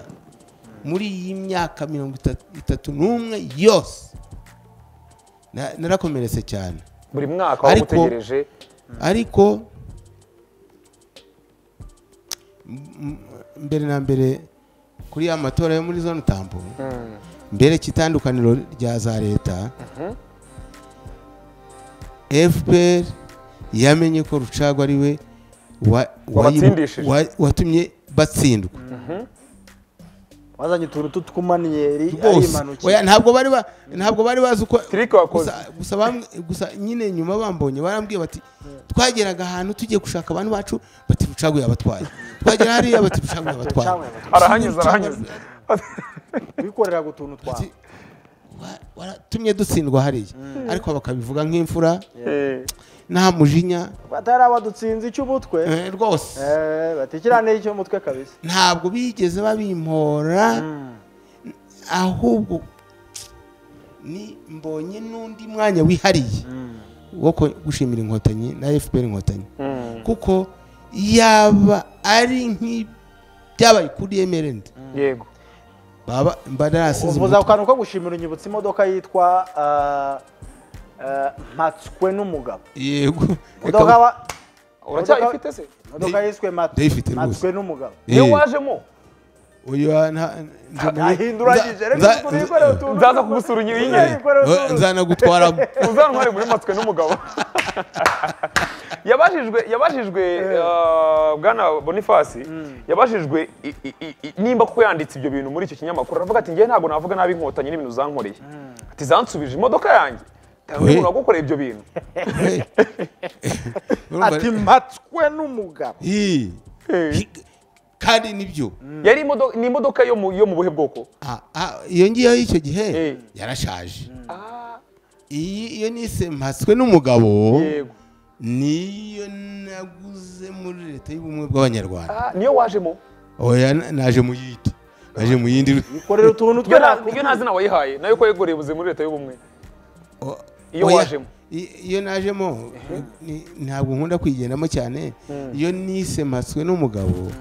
muri iyi myaka mirongo itatu- itatu n'umwe yose Na- narakomeretse cyane buri mwaka waba Ariko- utegereje ariko m- m- mbere na mbere kuri ya matora yo muri zone tambo Mm, mbere cy'itandukaniro rya za leta fpr yamenye ko rucago ari we wa- Wabatsindishije. wa- watumye batsindwa wazanye utuntu tw'utumaniyeri rwose Oya, ntabwo bari ba- ntabwo bari bazi uko Trick wakoze. gusa- gusa bamwe- gusa nyine nyuma bambonye barambwiye bati twageraga ahantu tugiye gushaka abantu bacu bati rucago yabatwaye twagera hariya bati rucago yabatwaye arahanyuze arahanyuze wikoreraga utuntu twawe Ati, "Wa- waratumye dutsindwa hariya ariko bakabivuga nk'imfura Eh, nta mujinya batari abadutsinze icy'umutwe eh, rwose eh, batekeranire icy'umutwe kabisa ntabwo bigeze babimpora ahubwo ni mbonye n'undi mwanya wihariye wo ko- gushimira inkotanyi na fpr inkotanyi mm, kuko yaba ari nk'ibyabaye kuri emerende yego baba mba narasize uvuza ku kantu ko gushimira unyibutsa imodoka yitwa ah, ah, mpatswe n'umugabo yego Reka- imodoka wa- uracyayifite se imodoka yiswe Mat- Ndayifite rwose. mpatswe n'umugabo Eh, niyo wajemo uyu wa- nta- nje muri- ahinduranyije nza- reka nza- tubikorere utuntu nzaza kugusura unyiri Tubikorere nyine Eh, utuntu nzanagutwaramo uzantware muri matswe n'umugabo yabajijwe yabajijwe ah, bwana bonifasi yabajijwe i- i- i- i- nimba kuko yanditse ibyo bintu muri icyo kinyamakuru aravuga ati ngewe ntabwo navuga nabi inkotanyi n'ibintu zankoreye ati zansubije imodoka yanjye We. umuntu wagukoreye ibyo bintu Eh, urumva- ati mpatswe n'umugabo Ih, hi- kandi nibyo yari imodoka ni imodoka yo mu yo mu buhe bwoko Ah, ah, iyo ngiyo y'icyo gihe Eh. yarashaje Ah, iyi iyo nise mpatswe n'umugabo yego niyo naguze muri leta y'ubumwe bw'abanyarwanda Ah, niyo wajemo oya na- naje mu yindi naje mu yindi korera utuntu iyo twe nta- nakubwiye. iyo nta zina wayihaye nayo ko yegoreye ubuze muri leta y'ubumwe O- Iyo oya, wajemo. i- iyo najemo ni- ntabwo nkunda kuyigendamo cyane iyo nise mpatswe n'umugabo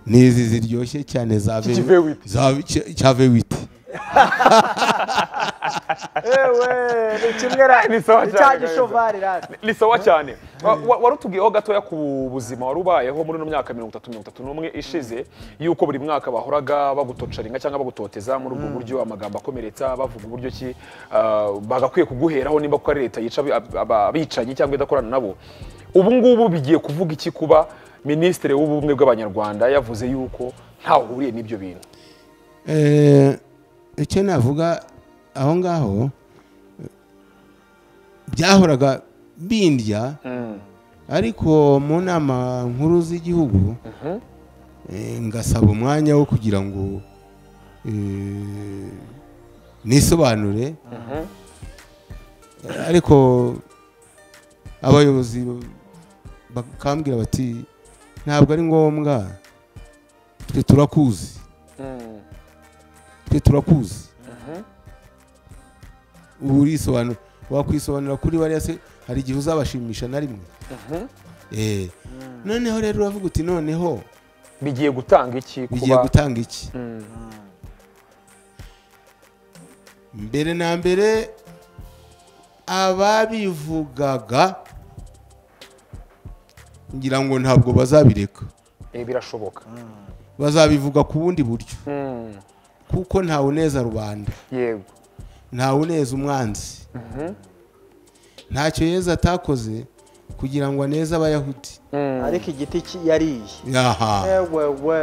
ni izi ziryoshye cyane za Kivewiti. za- cya vewiti ewe kimwe ra Ni sawa cyane, cya kabisa. gishovari ra ni sawa cyane Wa- wa- wari utubwiyeho gatoya ku buzima wari ubayeho muri ino myaka mirongo itatu mirongo itatu n'umwe ishize y'uko buri mwaka bahoraga bagutocaringa cyangwa bagutoteza muri ubwo buryo amagambo akomeretsa bavuga uburyo ki ah, bagakwiye kuguheraho nimba kuko ari leta yica abi- aba- abicanyi cyangwa idakorana nabo ubu ngubu bigiye kuvuga iki kuba minisitiri w'ubumwe bw'abanyarwanda yavuze y'uko ntaho uhuriye n'ibyo bintu Eh, icyo navuga aho ngaho byahoraga bindya ariko mu nama nkuru z'igihugu eh, ngasaba umwanya wo kugira ngo eh, nisobanure Eh, ariko abayobozi bakambwira bati ntabwo ari ngombwa twe turakuzi twe turakuzi ubu urisobanura wakwisobanura kuri bariya se hari igihe uzabashimisha na rimwe Eh, noneho rero uravuga uti noneho bigiye gutanga iki bigiye kuba gutanga iki Mm. mbere na mbere ababivugaga ngira ngo ntabwo bazabireka Eh, birashoboka bazabivuga ku bundi buryo Mm. kuko ntawe uneza rubanda yego ntawe uneza umwanzi ntacyo yezu atakoze kugira ngo aneze abayahudi Mm. ariko igiti ki- yariye aha ewe we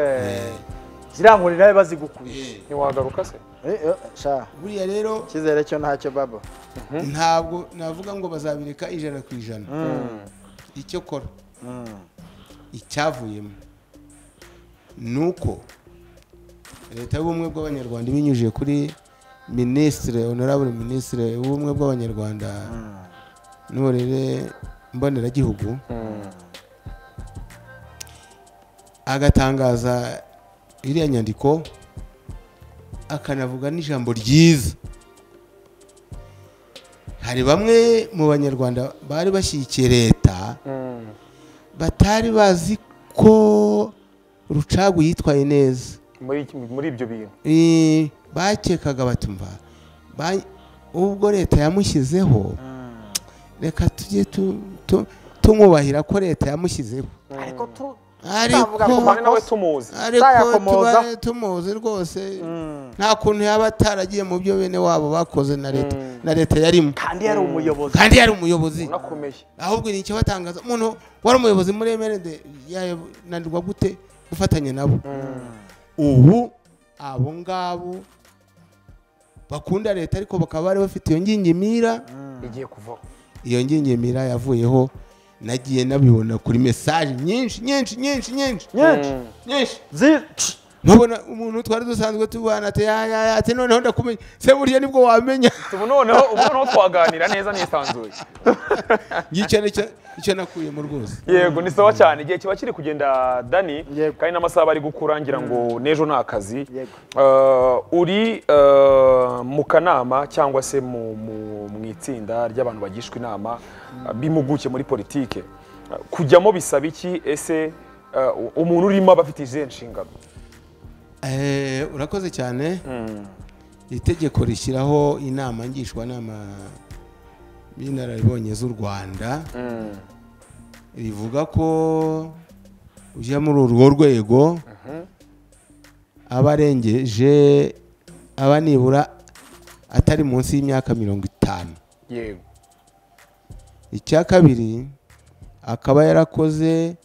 ziriya nkoni nawe bazigukubije ntiwagaruka se Eh, eh, sha buriya rero icyizere cyo ntacyo baba ntabwo navuga ngo bazabireka ijana ku ijana icyo kora icyavuyemo ni uko leta y'ubumwe bw'abanyarwanda ibinyujije kuri minisitire honorable minisitire w'ubumwe bw'abanyarwanda n'uburere mboneragihugu agatangaza iriya nyandiko akanavuga n'ijambo ryiza hari bamwe mu banyarwanda bari bashyigikiye leta Mm. batari bazi ko rucagu yitwaye neza muri iki- muri ibyo bintu Eh, bakekaga batumva ba- ubwo leta yamushyizeho reka tujye tu- tu- tumwubahira ko leta yamushyizeho ariko tu ariko Tutavuga ku tumane nawe Makosa. tumuzi ariko tutayakomoza. tuba tumuzi rwose nta kuntu yaba ataragiye mu byo bene wabo bakoze na leta na leta yarimo kandi yari umuyobozi kandi yari umuyobozi unakomeye ahubwo ni ikibatangaza umuntu wari umuyobozi muri emerede yananirwa gute gufatanya nabo ubu abo ngabo bakunda leta ariko bakaba bari bafite iyo ngingimira igiye kuvaho iyo ngingimira yavuyeho nagiye nabibona kuri mesaje nyinshi nyinshi nyinshi nyinshi nyinshi nyinshi zi- nkabona umuntu twari dusanzwe tubana ati yaya ati noneho ndakumenya se burya nibwo wamenya ubu noneho ubu noneho twaganira neza nisanzuye ngicyo nicyo icyo nakuyemo rwose yego ni sawa cyane igihe kiba kiri kugenda dani Yego. kandi n'amasaha ari gukura ngira ngo n'ejo ni akazi Yego. Eh, uri eh, mu kanama cyangwa se mu mu- mu itsinda ry'abantu bagishwa inama eh, b'impuguke muri politike Eh, kujyamo bisaba iki ese eh, umuntu urimo aba afite izihe nshingano Eh, urakoze cyane itegeko rishyiraho inama ngishwanama y'inararibonye z'u rwanda rivuga ko ujya muri urwo rwego aba arengeje aba nibura atari munsi y'imyaka mirongo itanu yego icya kabiri akaba yarakoze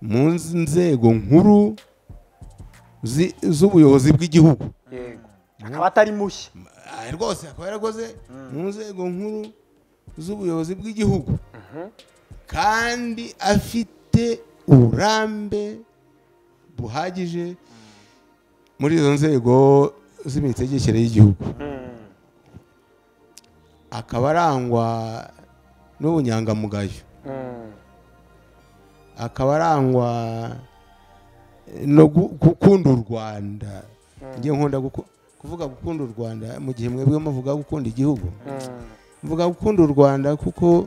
mu nzego nkuru zi- z'ubuyobozi bw'igihugu yego akaba atari mushya Ah, rwose akaba yarakoze mu nzego nkuru z'ubuyobozi bw'igihugu kandi afite uburambe buhagije muri izo nzego z'imitegekere y'igihugu akaba arangwa n'ubunyangamugayo akaba arangwa no gu- gukunda u rwanda njye nkunda guku- kuvuga gukunda u rwanda mu gihe mwebwe muvuga gukunda igihugu mvuga gukunda u rwanda kuko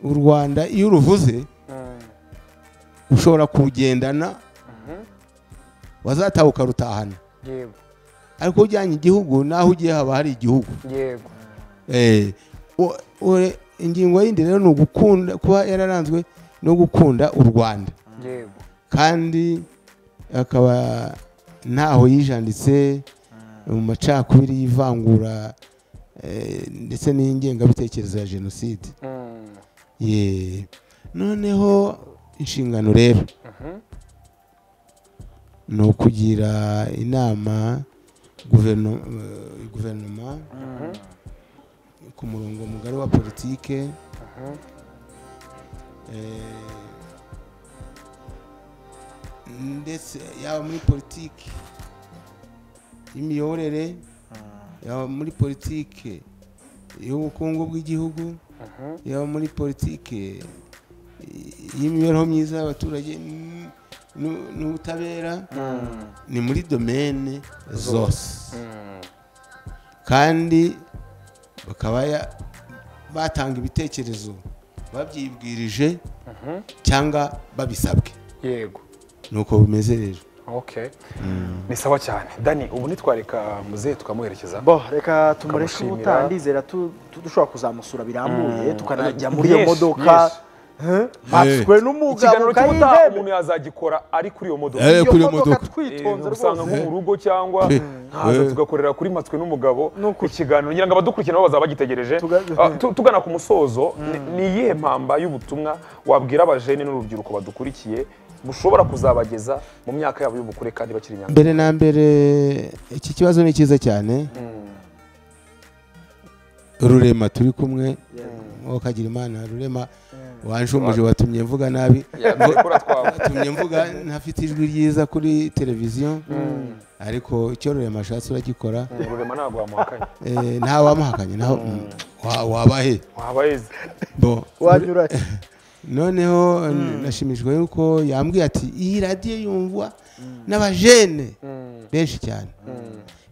u rwanda iyo uruvuze ushobora kurugendana wazataha ukarutahana yego ariko ujyanye igihugu n'aho ugiye haba hari igihugu yego Eh, u- u- ingingo yindi rero ni ugukunda kuba yararanzwe no gukunda u rwanda yego kandi akaba ntaho yijanditse mu macakubiri y'ivangura eh, ndetse n'ingengabitekerezo ya jenoside Ye. noneho inshingano rero ni ukugira inama guverinoma eh, guverinoma ku murongo mugari wa politike eh, ndetse yaba muri politiki y'imiyoborere yaba muri politiki y'ubukungu bw'igihugu yaba muri politiki y'imibereho myiza y'abaturage n- n- n'ubutabera ni muri domene zose kandi bakaba ya- batanga ibitekerezo babyibwirije cyangwa babisabwe yego nuko bimeze rero okay ni sawa cyane dani ubu ntitwareka muzehe tukamuherekeza bo reka tumureke Tukamushimira. ubutandizera dushobora kuzamusura birambuye tukanajya muri iyo Yes, modoka yes. batswe n'umugabo ikiganiro cy'ubutaha kayihebe umuntu yazagikora ari kuri iyo modoka Eh, iyo kuri iyo modoka modoka. twitonze Eh, usanga nko rwose mu rugo cyangwa Eh, nkaza eh. tugakorera kuri matswe n'umugabo Nukuri. ikiganiro ngira ngo abadukurikira nabo bazaba bagitegereje Tuga- Ah, tu- tugana ku musozo ni- ni iyihe mpamba y'ubutumwa wabwira abajene n'urubyiruko badukurikiye bushobora kuzabageza mu myaka yabo y'ubukure kandi bakiri inyanga mbere na mbere iki kibazo ni cyiza cyane rurema turi kumwe uwo kagira imana rurema wanshumuje watumye mvuga nabi yakora twawe watumye mvuga ntafite ijwi ryiza kuri televiziyo ariko icyo rurema ashatse uragikora rurema ntabwo wamuhakanye Eh, ntawamuhakanye ntawe- wa- wabahe waba yeze bo wanyura noneho nashimishijwe yuko yambwiye ati iyi radiyo yumvwa n'abajene benshi cyane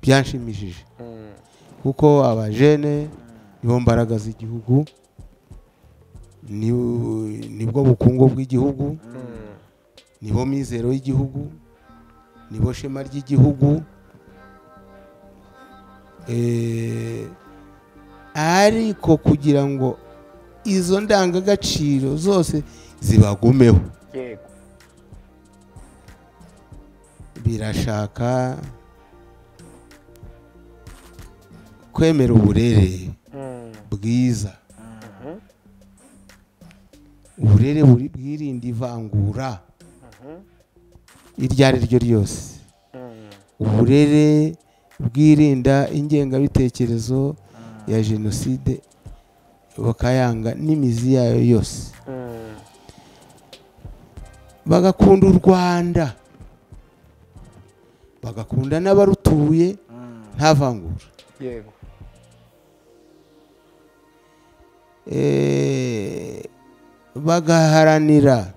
byanshimishije kuko abajene nibo mbaraga z'igihugu ni- nibwo bukungu bw'igihugu nibo mizero y'igihugu nibo shema ry'igihugu Eh, ariko kugira ngo izo ndangagaciro zose zibagumeho yego birashaka kwemera uburere bwiza uburere buri- bwirinda ivangura iryo ari ryo ryose uburere bwirinda ingengabitekerezo ya jenoside bakayanga n'imizi yayo yose bagakunda u rwanda bagakunda n'abarutuye nta vangura yego Eh, bagaharanira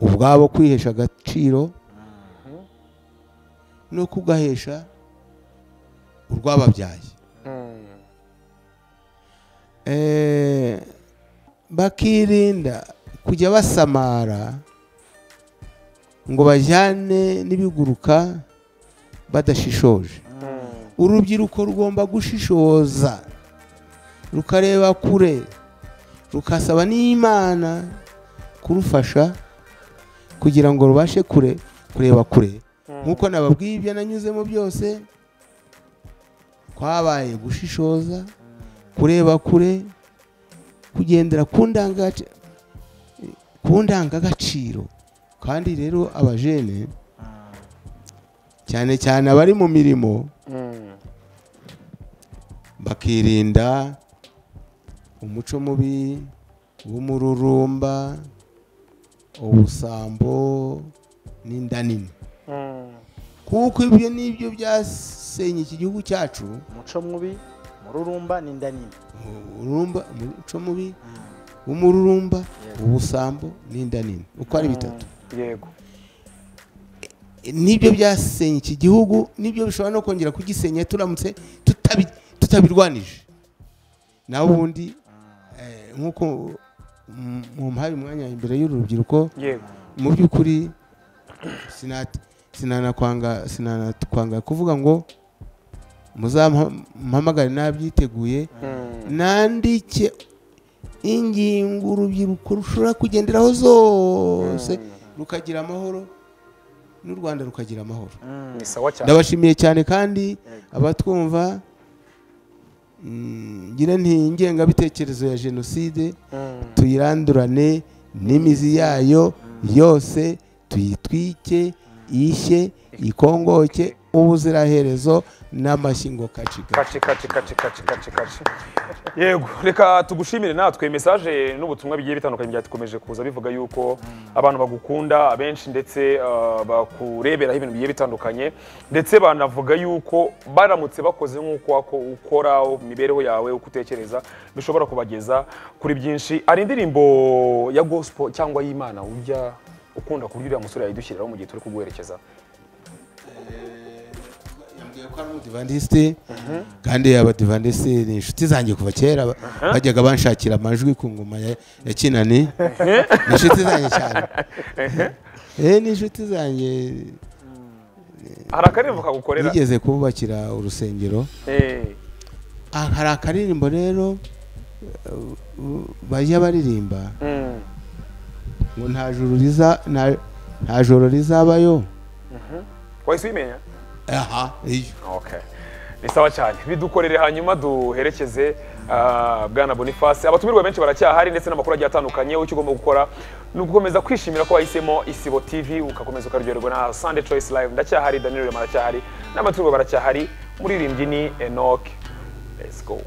ubwabo kwihesha agaciro no kugahesha urw'ababyaye Eh, bakirinda kujya basamara ngo bajyane n'ibiguruka badashishoje urubyiruko rugomba gushishoza rukareba kure rukasaba n'imana kurufasha kugira ngo rubashe kure kureba kure nk'uko nababwiye ibyo nanyuzemo byose kwabaye gushishoza kureba kure kugendera ku ndangagaci- ku ndangagaciro kandi rero abajene cyane cyane abari mu mirimo bakirinda umuco mubi w'umururumba ubusambo n'inda nini kuko ibyo nibyo byasenye iki gihugu cyacu umuco mubi mururumba n'inda nini umururumba umuco mubi w'umururumba ubusambo n'inda nini uko ari bitatu yego nibyo byasenye iki gihugu nibyo bishobora no kongera kugisenya turamutse tutabi- tutabirwanije naho ubundi eh, nk'uko mm, mumpaye umwanya imbere y'uru rubyiruko yego mu by'ukuri sinat- sinanakwanga sinanakwanga kuvuga ngo muzampamagare nabyiteguye nandike ingingo urubyiruko rushobora kugenderaho zose rukagira amahoro n'u rwanda rukagira amahoro ni sawa cyane ndabashimiye cyane kandi abatwumva mm, ngira nti ingengabitekerezo ya jenoside tuyirandurane n'imizi yayo yose tuyitwike ishye ikongoke ubuziraherezo n'amashyi ngo kacika kaci kaci kaci kaci kaci kaci yego reka tugushimire natwe mesaje n'ubutumwa bigiye bitandukanye byatukomeje kuza bivuga yuko abantu bagukunda abenshi ndetse uh, bakureberaho ibintu bigiye bitandukanye ndetse banavuga yuko baramutse bakoze nk'uko wako- ukora imibereho yawe uko utekereza bishobora kubageza kuri byinshi hari indirimbo ya gospel cyangwa y'imana ujya ukunda kuburyo uriya musore yayidushyiriraho mu gihe turi kuguherekeza yambwiye ko ari umudivandisite kandi abadivandisite ni inshuti zanjye kuva kera ba- bajyaga banshakira amajwi ku ngoma ya- ya kinani ni inshuti zanjye cyane eh ni inshuti zanjye hari akaririmbo kagukorera nigeze kububakira urusengero Eh. Ah, hari akaririmbo rero uh, uh, bajya baririmba Mm. ngo nta joro riza nta- nta joro rizabayo wahise ubimenya aha iyo okay ni sawa cyane bidukorere hanyuma duherekeze ah, bwana boniface abatumirwa benshi baracyahari ndetse n'amakuru agiye atandukanye icyo ugomba gukora ni ugukomeza kwishimira ko wahisemo isibo tv ugakomeza ukaryoherwa na sunday choice live ndacyahari daniel rema aracyahari n'abatumirwa baracyahari muririmbyi ni enoke let's go